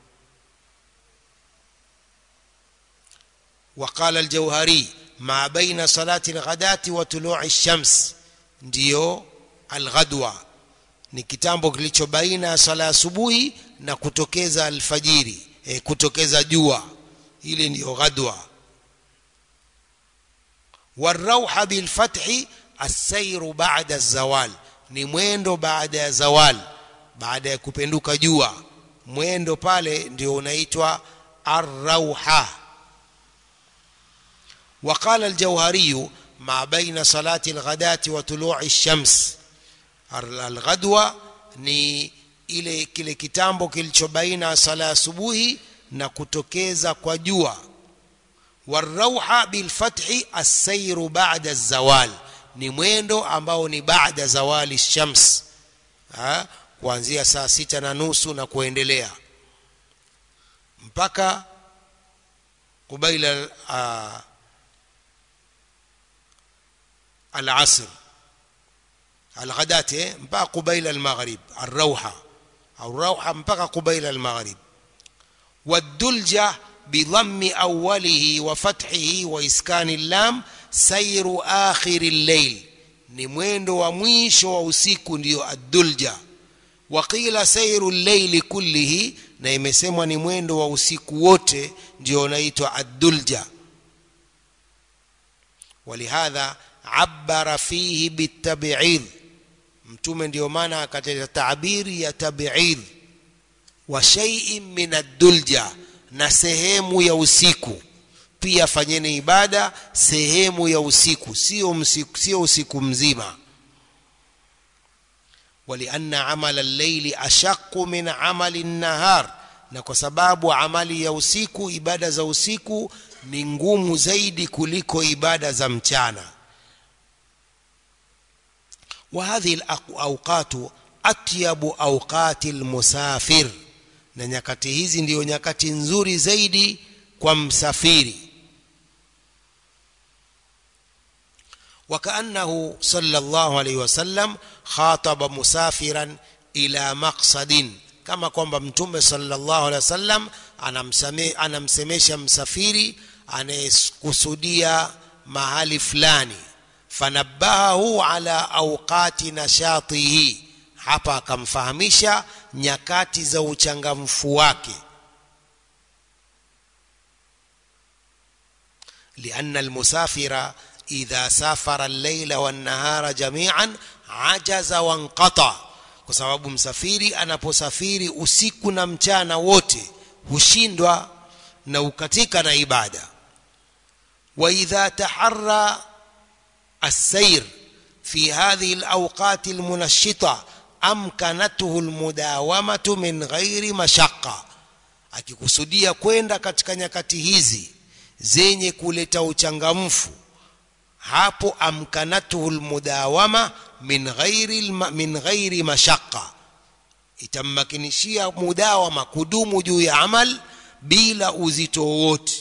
وقال الجوهري ما بين صلاة الغداة وطلوع الشمس ndio alghadwa ni kitambo kilicho baina ya sala asubuhi na kutokeza alfajiri e, kutokeza jua ile ndiyo ghadwa والروح بالفتح السير بعد الزوال ni mwendo baada ya zawal baada ya kupenduka jua mwendo pale ndio unaitwa arrauha وقال الجوهري ما بين صلاة الغداة وطلوع الشمس الغدوة ni ile kile kitambo kilicho baina sala asubuhi na kutokeza kwa jua والروحة بالفتح السير بعد الزوال ni mwendo ambao ni baada zawali shams ha? kuanzia saa sita na nusu na kuendelea mpaka kubaila uh, العصر الغداة mpaka قبيل المغرب الروحة أو الروحة mpaka قبيل المغرب والدلجة بضم أوله وفتحه وإسكان اللام سير آخر الليل ni mwendo wa mwisho wa usiku ndio addulja waqila sairu llaili kullihi na imesemwa ni mwendo wa usiku wote ndio unaitwa addulja walihadha abara fihi bitab'id mtume ndio maana akataja tabiri ya tab'id wa shay'in min ad-dulja na sehemu ya usiku pia fanyeni ibada sehemu ya usiku sio msiku sio usiku mzima walianna amala al-layli ashaqqu min amali an-nahar na kwa sababu amali ya usiku ibada za usiku ni ngumu zaidi kuliko ibada za mchana وهذه الأوقات أطيب أوقات المسافر na nyakati hizi ndiyo nyakati nzuri zaidi kwa msafiri وكأنه صلى الله عليه وسلم خاطب مسافرا إلى مقصد كما kwamba mtume sallallahu alaihi wasallam anamsemesha msafiri anayekusudia mahali fulani fanabahahu ala awqati nashatihi hapa akamfahamisha nyakati za uchangamfu wake لأن المسافر إذا سافر الليل والنهار جميعا عجز وانقطع kwa sababu msafiri anaposafiri usiku na mchana wote hushindwa na ukatika na ibada wa idha taharra السير في هذه الأوقات المنشطة أمكنته المداومة من غير مشقة akikusudia kwenda katika nyakati hizi zenye kuleta uchangamfu hapo amkanatuhu lmudawama min ghairi min ghairi mashaqqa itammakinishia mudawama kudumu juu ya amal bila uzito wowote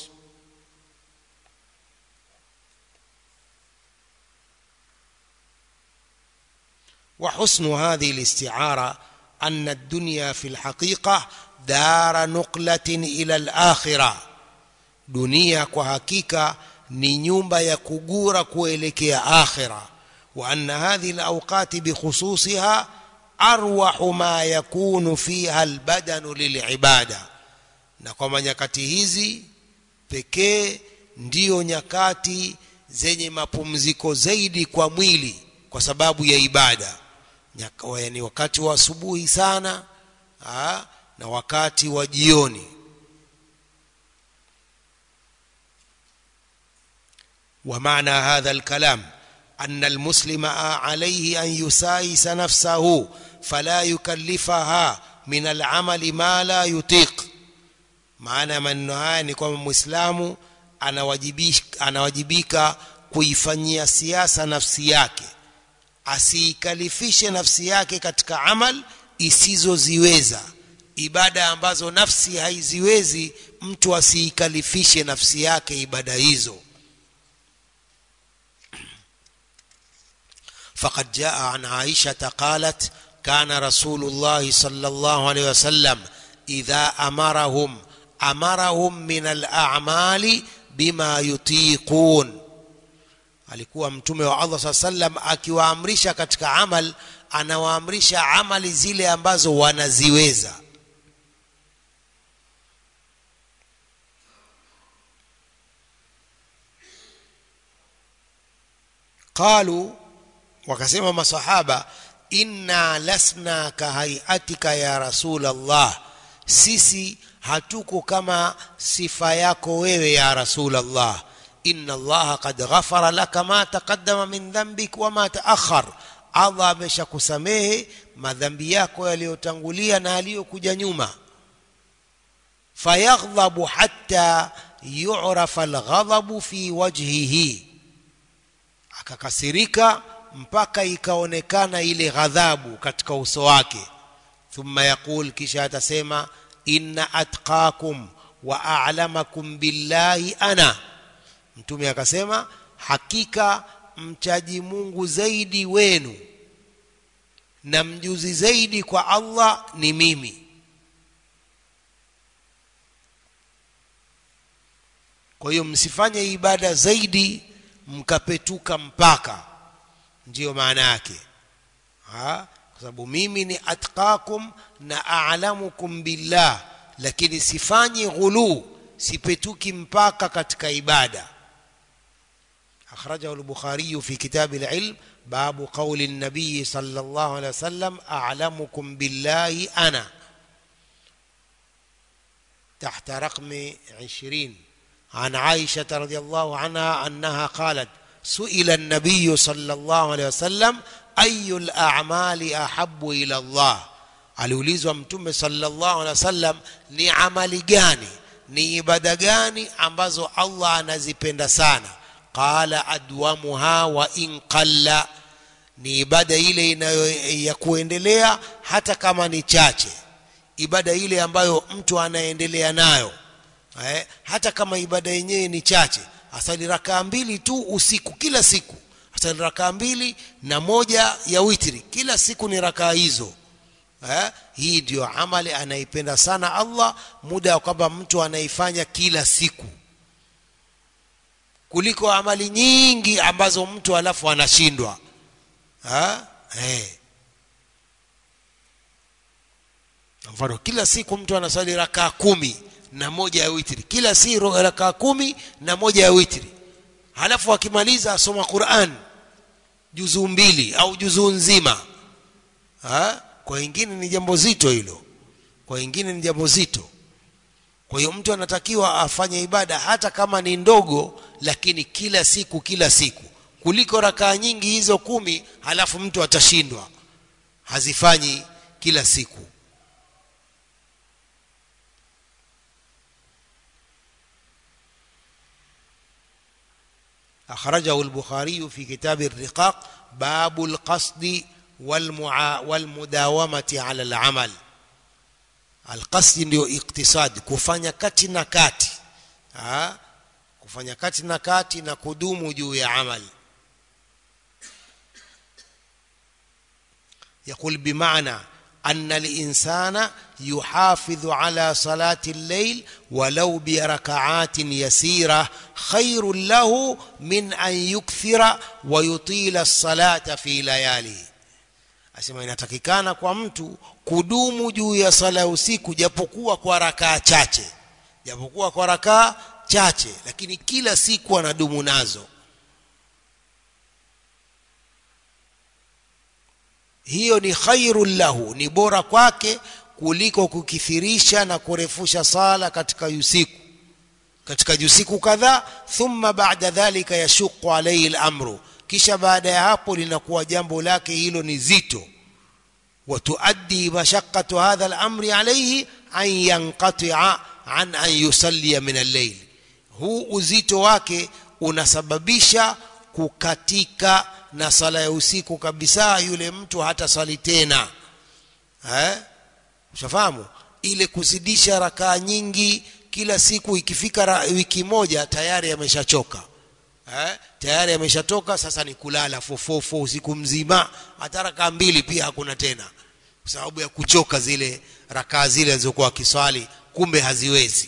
وحسن هذه الاستعارة أن الدنيا في الحقيقة دار نقلة إلى الآخرة دنيا كحقيقة ni nyumba ya kugura kuelekea akhira wa anna hadhihi alawqati bikhususiha arwahu ma yakunu fiha albadanu lilibada na kwamba nyakati hizi pekee ndiyo nyakati zenye mapumziko zaidi kwa mwili kwa sababu ya ibada yani wakati wa asubuhi sana aa, na wakati wa jioni ومعنى هذا الكلام أن المسلم عليه أن يسايس نفسه فلا يكلفها من العمل ما لا يطيق maana maneno haya ni kwamba mwislamu anawajibika, anawajibika kuifanyia siasa nafsi yake asiikalifishe nafsi yake katika amal isizoziweza ibada ambazo nafsi haiziwezi mtu asiikalifishe nafsi yake ibada hizo فقد جاء عن عائشة قالت كان رسول الله صلى الله عليه وسلم إذا أمرهم أمرهم من الأعمال بما يطيقون alikuwa mtume wa Allah saa sallam akiwaamrisha katika amal anawaamrisha amali zile ambazo wanaziweza qalu wakasema masahaba inna lasna kahaiatika ya rasul Allah sisi hatuko kama sifa yako wewe ya rasul Allah inna Allah qad ghafara laka ma taqaddama min dhanbik wa ma taakhar Allah ameshakusamehe madhambi yako yaliyotangulia na yaliyokuja nyuma fayaghdhabu hatta yu'rafa alghadhabu fi wajhihi akakasirika mpaka ikaonekana ile ghadhabu katika uso wake thumma yaqul kisha atasema inna atqakum wa a'lamakum billahi ana mtume akasema hakika mchaji Mungu zaidi wenu na mjuzi zaidi kwa Allah ni mimi kwa hiyo msifanye ibada zaidi mkapetuka mpaka ndiyo maana yake ha? kwa sababu mimi ni atqakum na a'lamukum billah lakini sifanyi ghulu sipetuki mpaka katika ibada أخرجه البخاري في كتاب العلم باب قول النبي صلى الله عليه وسلم أعلمكم بالله أنا تحت رقم عشرين عن عائشة رضي الله عنها أنها قالت سئل النبي صلى الله عليه وسلم أي الأعمال أحب إلى الله aliulizwa mtume sallallahu alaihi wasallam ni amali gani ni ibada gani ambazo Allah anazipenda sana qala adwamuha wa in qalla ni ibada ile inayo ya kuendelea hata kama ni chache ibada ile ambayo mtu anaendelea nayo eh, hata kama ibada yenyewe ni chache asali rakaa mbili tu usiku kila siku asali rakaa mbili na moja ya witri kila siku ni rakaa hizo eh, hii ndio amali anaipenda sana Allah muda wa kwamba mtu anaifanya kila siku kuliko amali nyingi ambazo mtu alafu anashindwa ha? hey. mfano kila siku mtu anasali rakaa kumi na moja ya witri kila si rakaa kumi na moja ya witri halafu akimaliza asoma Qur'an juzuu mbili au juzuu nzima ha? kwa wengine ni jambo zito hilo kwa wengine ni jambo zito kwa hiyo mtu anatakiwa afanye ibada hata kama ni ndogo lakini kila siku kila siku kuliko rakaa nyingi hizo kumi halafu mtu atashindwa hazifanyi kila siku أخرجه البخاري في كتاب الرقاق باب القصد والمعا والمداومة على العمل alqasdi ndio iktisadi kufanya kati na kati ha? kufanya kati na kati na kudumu juu ya amali يقول بمعنى أن الإنسان يحافظ على صلاة الليل ولو بركعات يسيرة خير له من أن يكثر ويطيل الصلاة في لياليه asema inatakikana kwa mtu kudumu juu ya sala ya usiku japokuwa kwa rakaa chache japokuwa kwa rakaa chache lakini kila siku anadumu nazo hiyo ni khairul lahu ni bora kwake kuliko kukithirisha na kurefusha sala katika usiku katika usiku kadhaa thumma ba'da dhalika yashuqu alayhi al-amru kisha baada ya hapo linakuwa jambo lake hilo ni zito وتؤدي مشقة هذا الأمر عليه أن ينقطع عن أن يصلي من الليل huu uzito wake unasababisha kukatika na sala ya usiku kabisa yule mtu hata sali tena eh ushafahamu ile kuzidisha rakaa nyingi kila siku ikifika ra, wiki moja tayari ameshachoka eh tayari ameshatoka sasa ni kulala fofofo usiku mzima hata rakaa mbili pia hakuna tena kwa sababu ya kuchoka zile rakaa zile zilizokuwa kiswali kumbe haziwezi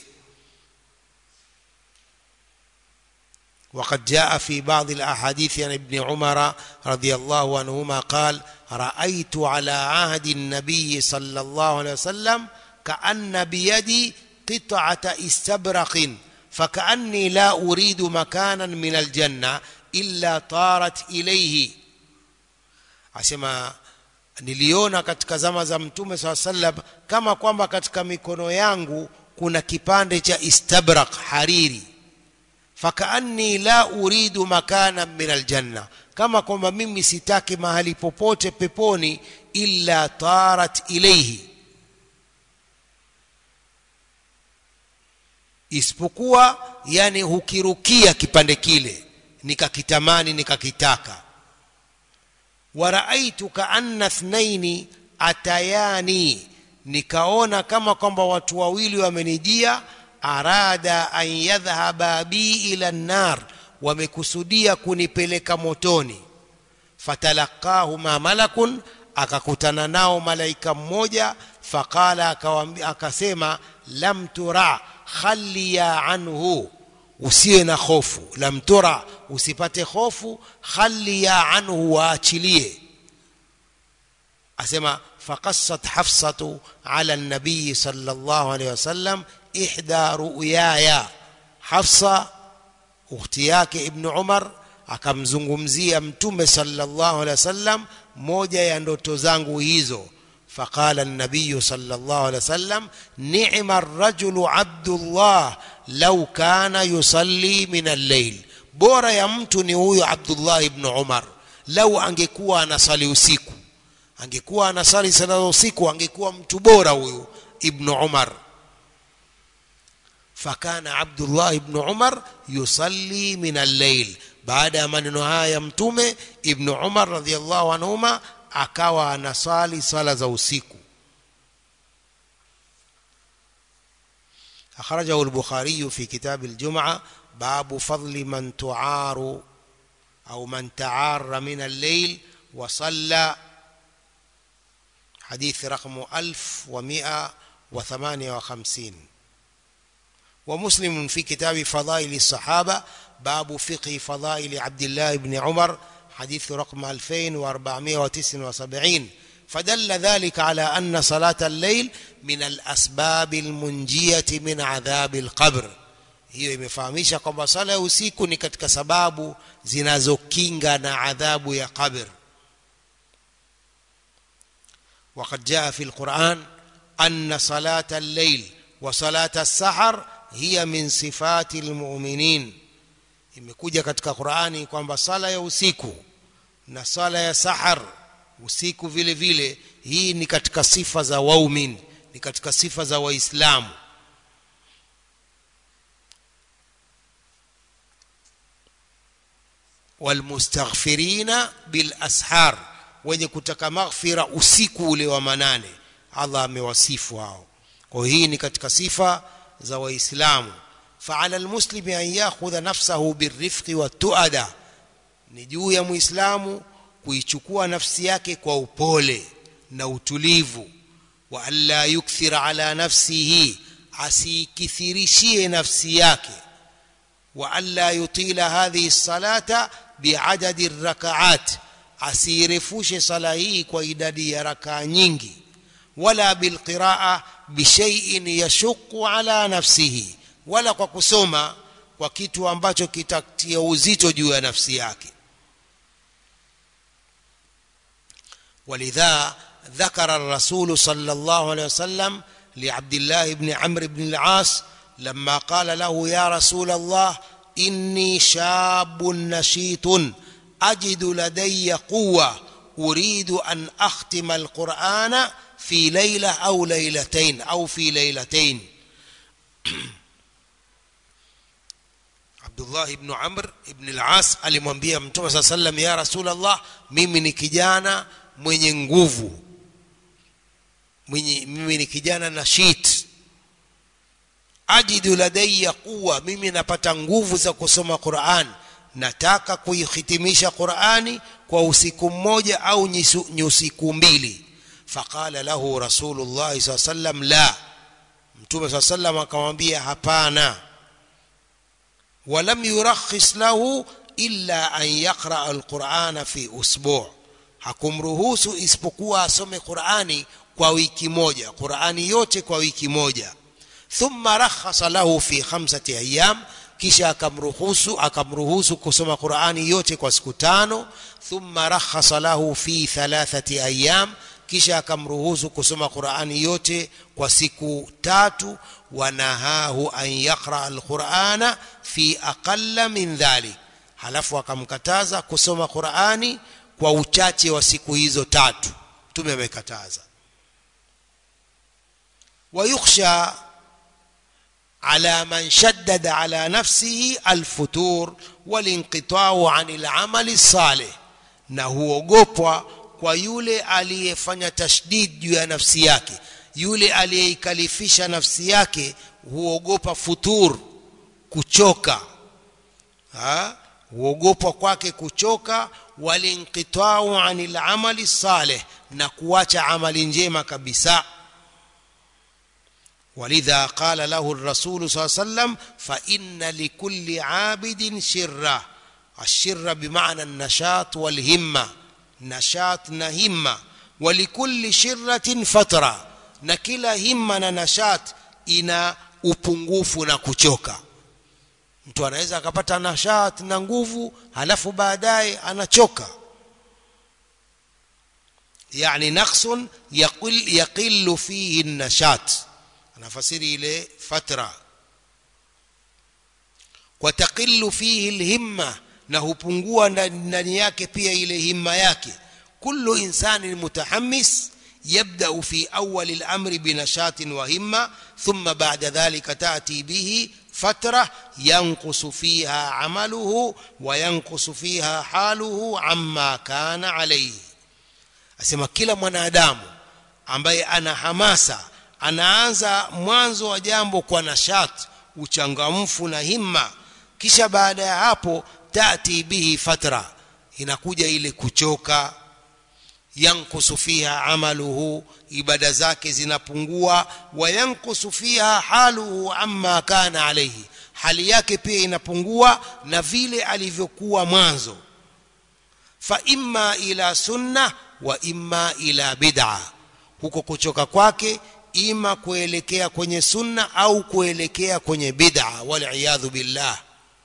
وقد جاء في بعض الأحاديث عن ابن عمر رضي الله عنهما قال رأيت على عهد النبي صلى الله عليه وسلم كأن بيدي قطعة استبرق فكأني لا أريد مكانا من الجنة إلا طارت إليه asema niliona katika zama za mtume saa sallam kama kwamba katika mikono yangu kuna kipande cha istabrak hariri fakaanni la uridu makana min aljanna kama kwamba mimi sitaki mahali popote peponi illa tarat ilaihi isipokuwa yani hukirukia kipande kile nikakitamani nikakitaka waraaitu kaanna thnaini atayani nikaona kama kwamba watu wawili wamenijia arada an yadhhaba bi ila nar wamekusudia kunipeleka motoni fatalaqahuma malakun akakutana nao malaika mmoja faqala akawambia akasema lam tura khalliya anhu usiwe na hofu lam tura usipate hofu khalliya anhu waachilie asema faqassat hafsatu ala nabii sallallahu alaihi wasallam ihda ru'yaya hafsa ukhti yake ibn umar akamzungumzia mtume sallallahu alaihi wasallam moja ya ndoto zangu hizo فقال النبي صلى الله عليه وسلم نعم الرجل عبد الله لو كان يصلي من الليل bora ya mtu ni huyo Abdullah ibn Umar lau angekuwa anasali usiku angekuwa anasali sala usiku angekuwa mtu bora huyo ibn Umar fakana Abdullah ibn Umar yusalli min al-layl baada ya maneno haya ya mtume ibn Umar radhiyallahu anhuma akawa anasali sala za usiku أخرجه البخاري في كتاب الجمعة باب فضل من تعار أو من تعار من الليل وصلى حديث رقم ألف ومئة وثمانية وخمسين ومسلم في كتاب فضائل الصحابة باب فقه فضائل عبد الله بن عمر حديث رقم 2479 فدل ذلك على أن صلاة الليل من الأسباب المنجية من عذاب القبر hiyo imefahamisha kwamba sala ya usiku ni katika sababu zinazokinga na adhabu ya qabr وقد جاء في القرآن أن صلاة الليل وصلاة السحر هي من صفات المؤمنين imekuja katika Qur'ani kwamba sala ya usiku na sala ya sahar usiku vile vile hii ni katika sifa za waumin ni katika sifa za waislamu walmustaghfirina bil ashar wenye kutaka maghfira usiku ule wa manane Allah amewasifu hao kwa hii ni katika sifa za waislamu فعلى المسلم أن يأخذ نفسه بالرفق والتؤدة ni juu ya muislamu kuichukua nafsi yake kwa upole na utulivu wa alla yukthira ala nafsihi asikithirishie nafsi yake wa alla yutila hadhihi salata biadadi rakaat asirefushe sala hii kwa idadi ya rakaa nyingi wala bilqiraa bishaiin yashuqu ala nafsihi wala kwa kusoma kwa kitu ambacho kitatia uzito juu ya nafsi yake ولذا ذكر الرسول صلى الله عليه وسلم لعبد الله بن عمرو بن العاص لما قال له يا رسول الله إني شاب نشيط أجد لدي قوة أريد أن أختم القرآن في ليلة أو ليلتين أو في ليلتين Abdullah ibn Amr ibn al-As alimwambia Mtume صلى الله عليه ya Rasulullah mimi ni kijana mwenye nguvu mwenye mimi ni kijana na shit ajidu ladayya quwa mimi napata nguvu za kusoma Qur'an nataka kuihitimisha Qur'ani kwa usiku mmoja au nyusiku mbili faqala lahu rasulullah sallam la mtume sallam akamwambia hapana walam yurakhis lahu illa an yaqra alqur'ana fi usbu' hakumruhusu isipokuwa asome Qur'ani kwa wiki moja Qur'ani yote kwa wiki moja thumma rakhasa lahu fi khamsati ayyam kisha akamruhusu akamruhusu kusoma Qur'ani yote kwa siku tano thumma rakhasa lahu fi thalathati ayyam kisha akamruhusu kusoma Qur'ani yote kwa siku tatu wanahahu an yaqra alqur'ana fi aqalla min dhalik halafu akamkataza kusoma Qur'ani kwa uchache wa siku hizo tatu tume amekataza ويخشى على من شدد على نفسه الفتور والانقطاع عن العمل الصالح na huogopwa kwa yule aliyefanya tashdid juu ya nafsi yake yule aliyeikalifisha nafsi yake huogopa futur kuchoka ha? huogopwa kwake kuchoka walinqitau anil amali salih na kuacha amali njema kabisa ولذا قال له الرسول صلى الله عليه وسلم فإن لكل عابد شرة الشرة بمعنى النشاط والهمة نشاط نهمة ولكل شرة فترة نكلا همة نشاط ina upungufu na kuchoka mtu anaweza akapata nashat na nguvu halafu baadaye anachoka yani naqsun yaqil yaqillu fihi nashat anafasiri ile fatra kwa taqillu fihi alhimma na hupungua ndani yake pia ile himma yake kullu insanin mutahammis يبدأ في أول الأمر بنشاط وهمة ثم بعد ذلك تأتي به فترة ينقص فيها عمله وينقص فيها حاله عما كان عليه أسمى كلا mwanadamu ambaye ana hamasa anaanza mwanzo wa jambo kwa nashat uchangamfu na himma kisha baada ya hapo tati bihi fatra inakuja ile kuchoka yankusu fiha amaluhu ibada zake zinapungua wa yankusu fiha haluhu amma kana alayhi hali yake pia inapungua na vile alivyokuwa mwanzo fa imma ila sunna wa imma ila bid'a huko kuchoka kwake ima kuelekea kwenye sunna au kuelekea kwenye bid'a wal billah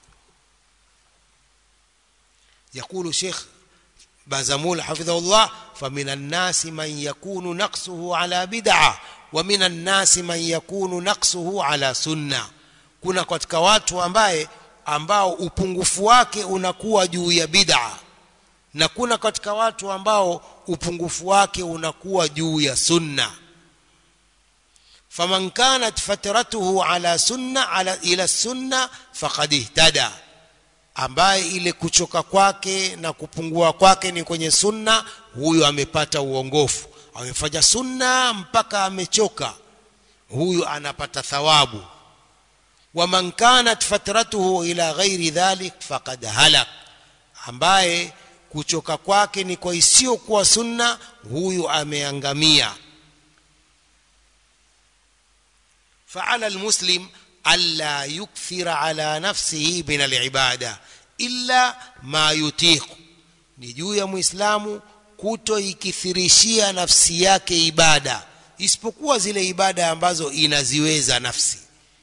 يقول شيخ بازمول حفظه الله فمن الناس من يكون نقصه على بدعة ومن الناس من يكون نقصه على سنة kuna katika watu ambaye ambao upungufu wake unakuwa juu ya bid'a na kuna katika watu ambao upungufu wake unakuwa juu ya sunna faman kanat fatratuhu ala sunna ala ila sunna faqad ihtada ambaye ile kuchoka kwake na kupungua kwake ni kwenye sunna huyu amepata uongofu amefanya sunna mpaka amechoka huyu anapata thawabu waman kanat fatratuhu ila ghairi dhalik faqad halak ambaye kuchoka kwake ni kwa isiyokuwa sunna huyu ameangamia فعلى المسلم ألا يكثر على نفسه من العبادة إلا ما يطيق ni juu ya muislamu kutoikithirishia nafsi yake ibada isipokuwa zile ibada ambazo inaziweza nafsi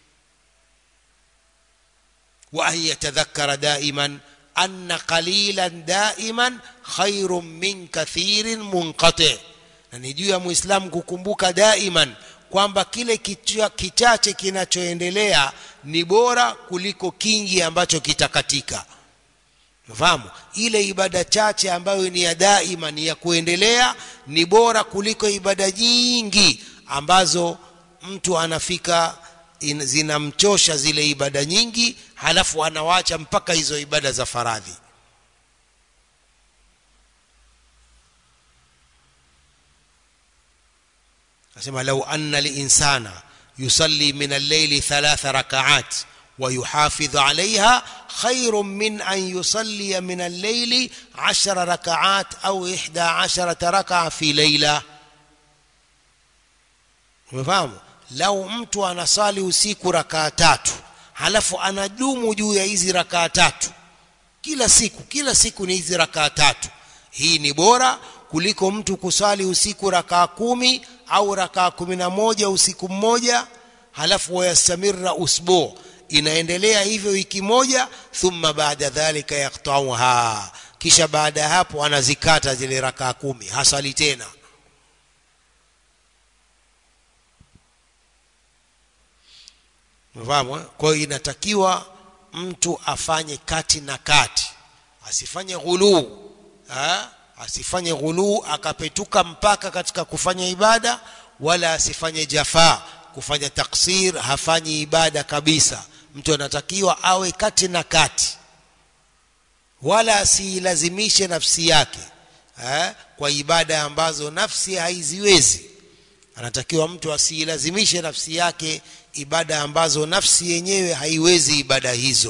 wa an yatadhakkara daiman anna qalilan daiman khairun min kathirin munqati na ni juu ya muislamu kukumbuka daiman kwamba kile kichache kinachoendelea ni bora kuliko kingi ambacho kitakatika fahamu ile ibada chache ambayo ni ya daima ni ya kuendelea ni bora kuliko ibada nyingi ambazo mtu anafika in- zinamchosha zile ibada nyingi halafu anawacha mpaka hizo ibada za faradhi asema lau anna linsana yusalli min al-layli thalatha rakaat wa yuhafidhu alayha khairun min an yusalli min al-layli 10 rakaat au 11 rakaa fi layla umefahamu lau mtu anasali usiku rakaa tatu halafu anadumu juu ya hizi rakaa tatu kila siku kila siku ni hizi rakaa tatu hii ni bora kuliko mtu kusali usiku rakaa kumi au rakaa kumi na moja usiku mmoja halafu wayastamirra usbu inaendelea hivyo wiki moja thumma baada dhalika yaktauha kisha baada ya hapo anazikata zile rakaa kumi hasali tena Umefahamu? eh? Kwa hiyo inatakiwa mtu afanye kati na kati, asifanye ghuluu, ha? asifanye ghuluu akapetuka mpaka katika kufanya ibada, wala asifanye jafaa, kufanya taksir, hafanyi ibada kabisa. Mtu anatakiwa awe kati na kati, wala asiilazimishe nafsi yake ha? kwa ibada ambazo nafsi haiziwezi anatakiwa mtu asiilazimishe nafsi yake ibada ambazo nafsi yenyewe haiwezi ibada hizo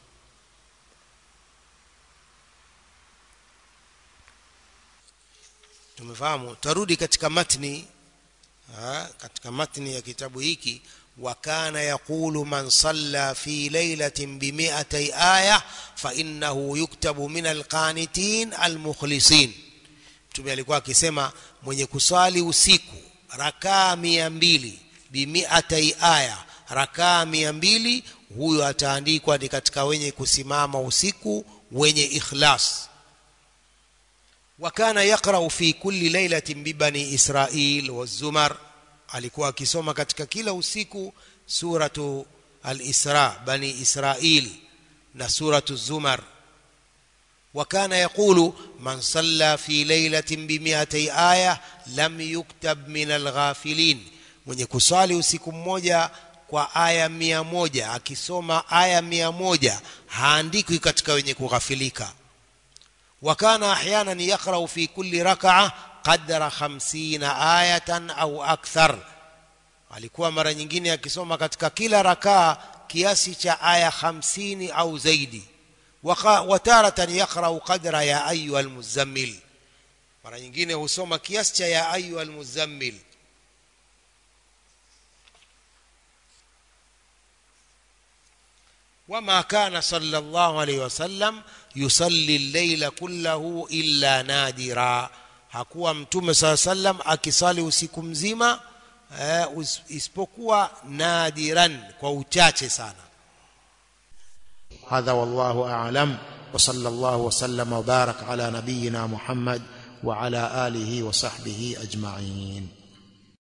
tumefahamu tarudi katika matni ha, katika matni ya kitabu hiki وكان يقول من صلى في ليلة بمئتي آية فإنه يكتب من القانتين المخلصين mtume alikuwa akisema mwenye kuswali usiku rakaa mia mbili bimiatai aya rakaa mia mbili huyo ataandikwa ni katika wenye kusimama usiku wenye ikhlas wakana yaqrau fi kulli lailatin bibani israil wazumar alikuwa akisoma katika kila usiku suratu al-isra bani israil na suratu zumar وكان يقول من صلى في ليلة بمئتي آية لم يكتب من الغافلين mwenye kusali usiku mmoja kwa aya mia moja akisoma aya mia moja haandikwi katika wenye kughafilika wakana ahyanan yaqrau fi kulli rakaa qadra khamsina ayatan au akthar alikuwa mara nyingine akisoma katika kila rakaa kiasi cha aya hamsini au zaidi wataratan yaqrau qadra ya ayuha almuzammil mara nyingine husoma kiasi cha ya ayuha almuzammil وما كان صلى الله عليه وسلم يصلي الليل كله إلا نادرا hakuwa mtume saa sallam akisali usiku mzima eh, isipokuwa nadiran kwa uchache sana هذا والله أعلم وصلى الله وسلم وبارك على نبينا محمد وعلى آله وصحبه أجمعين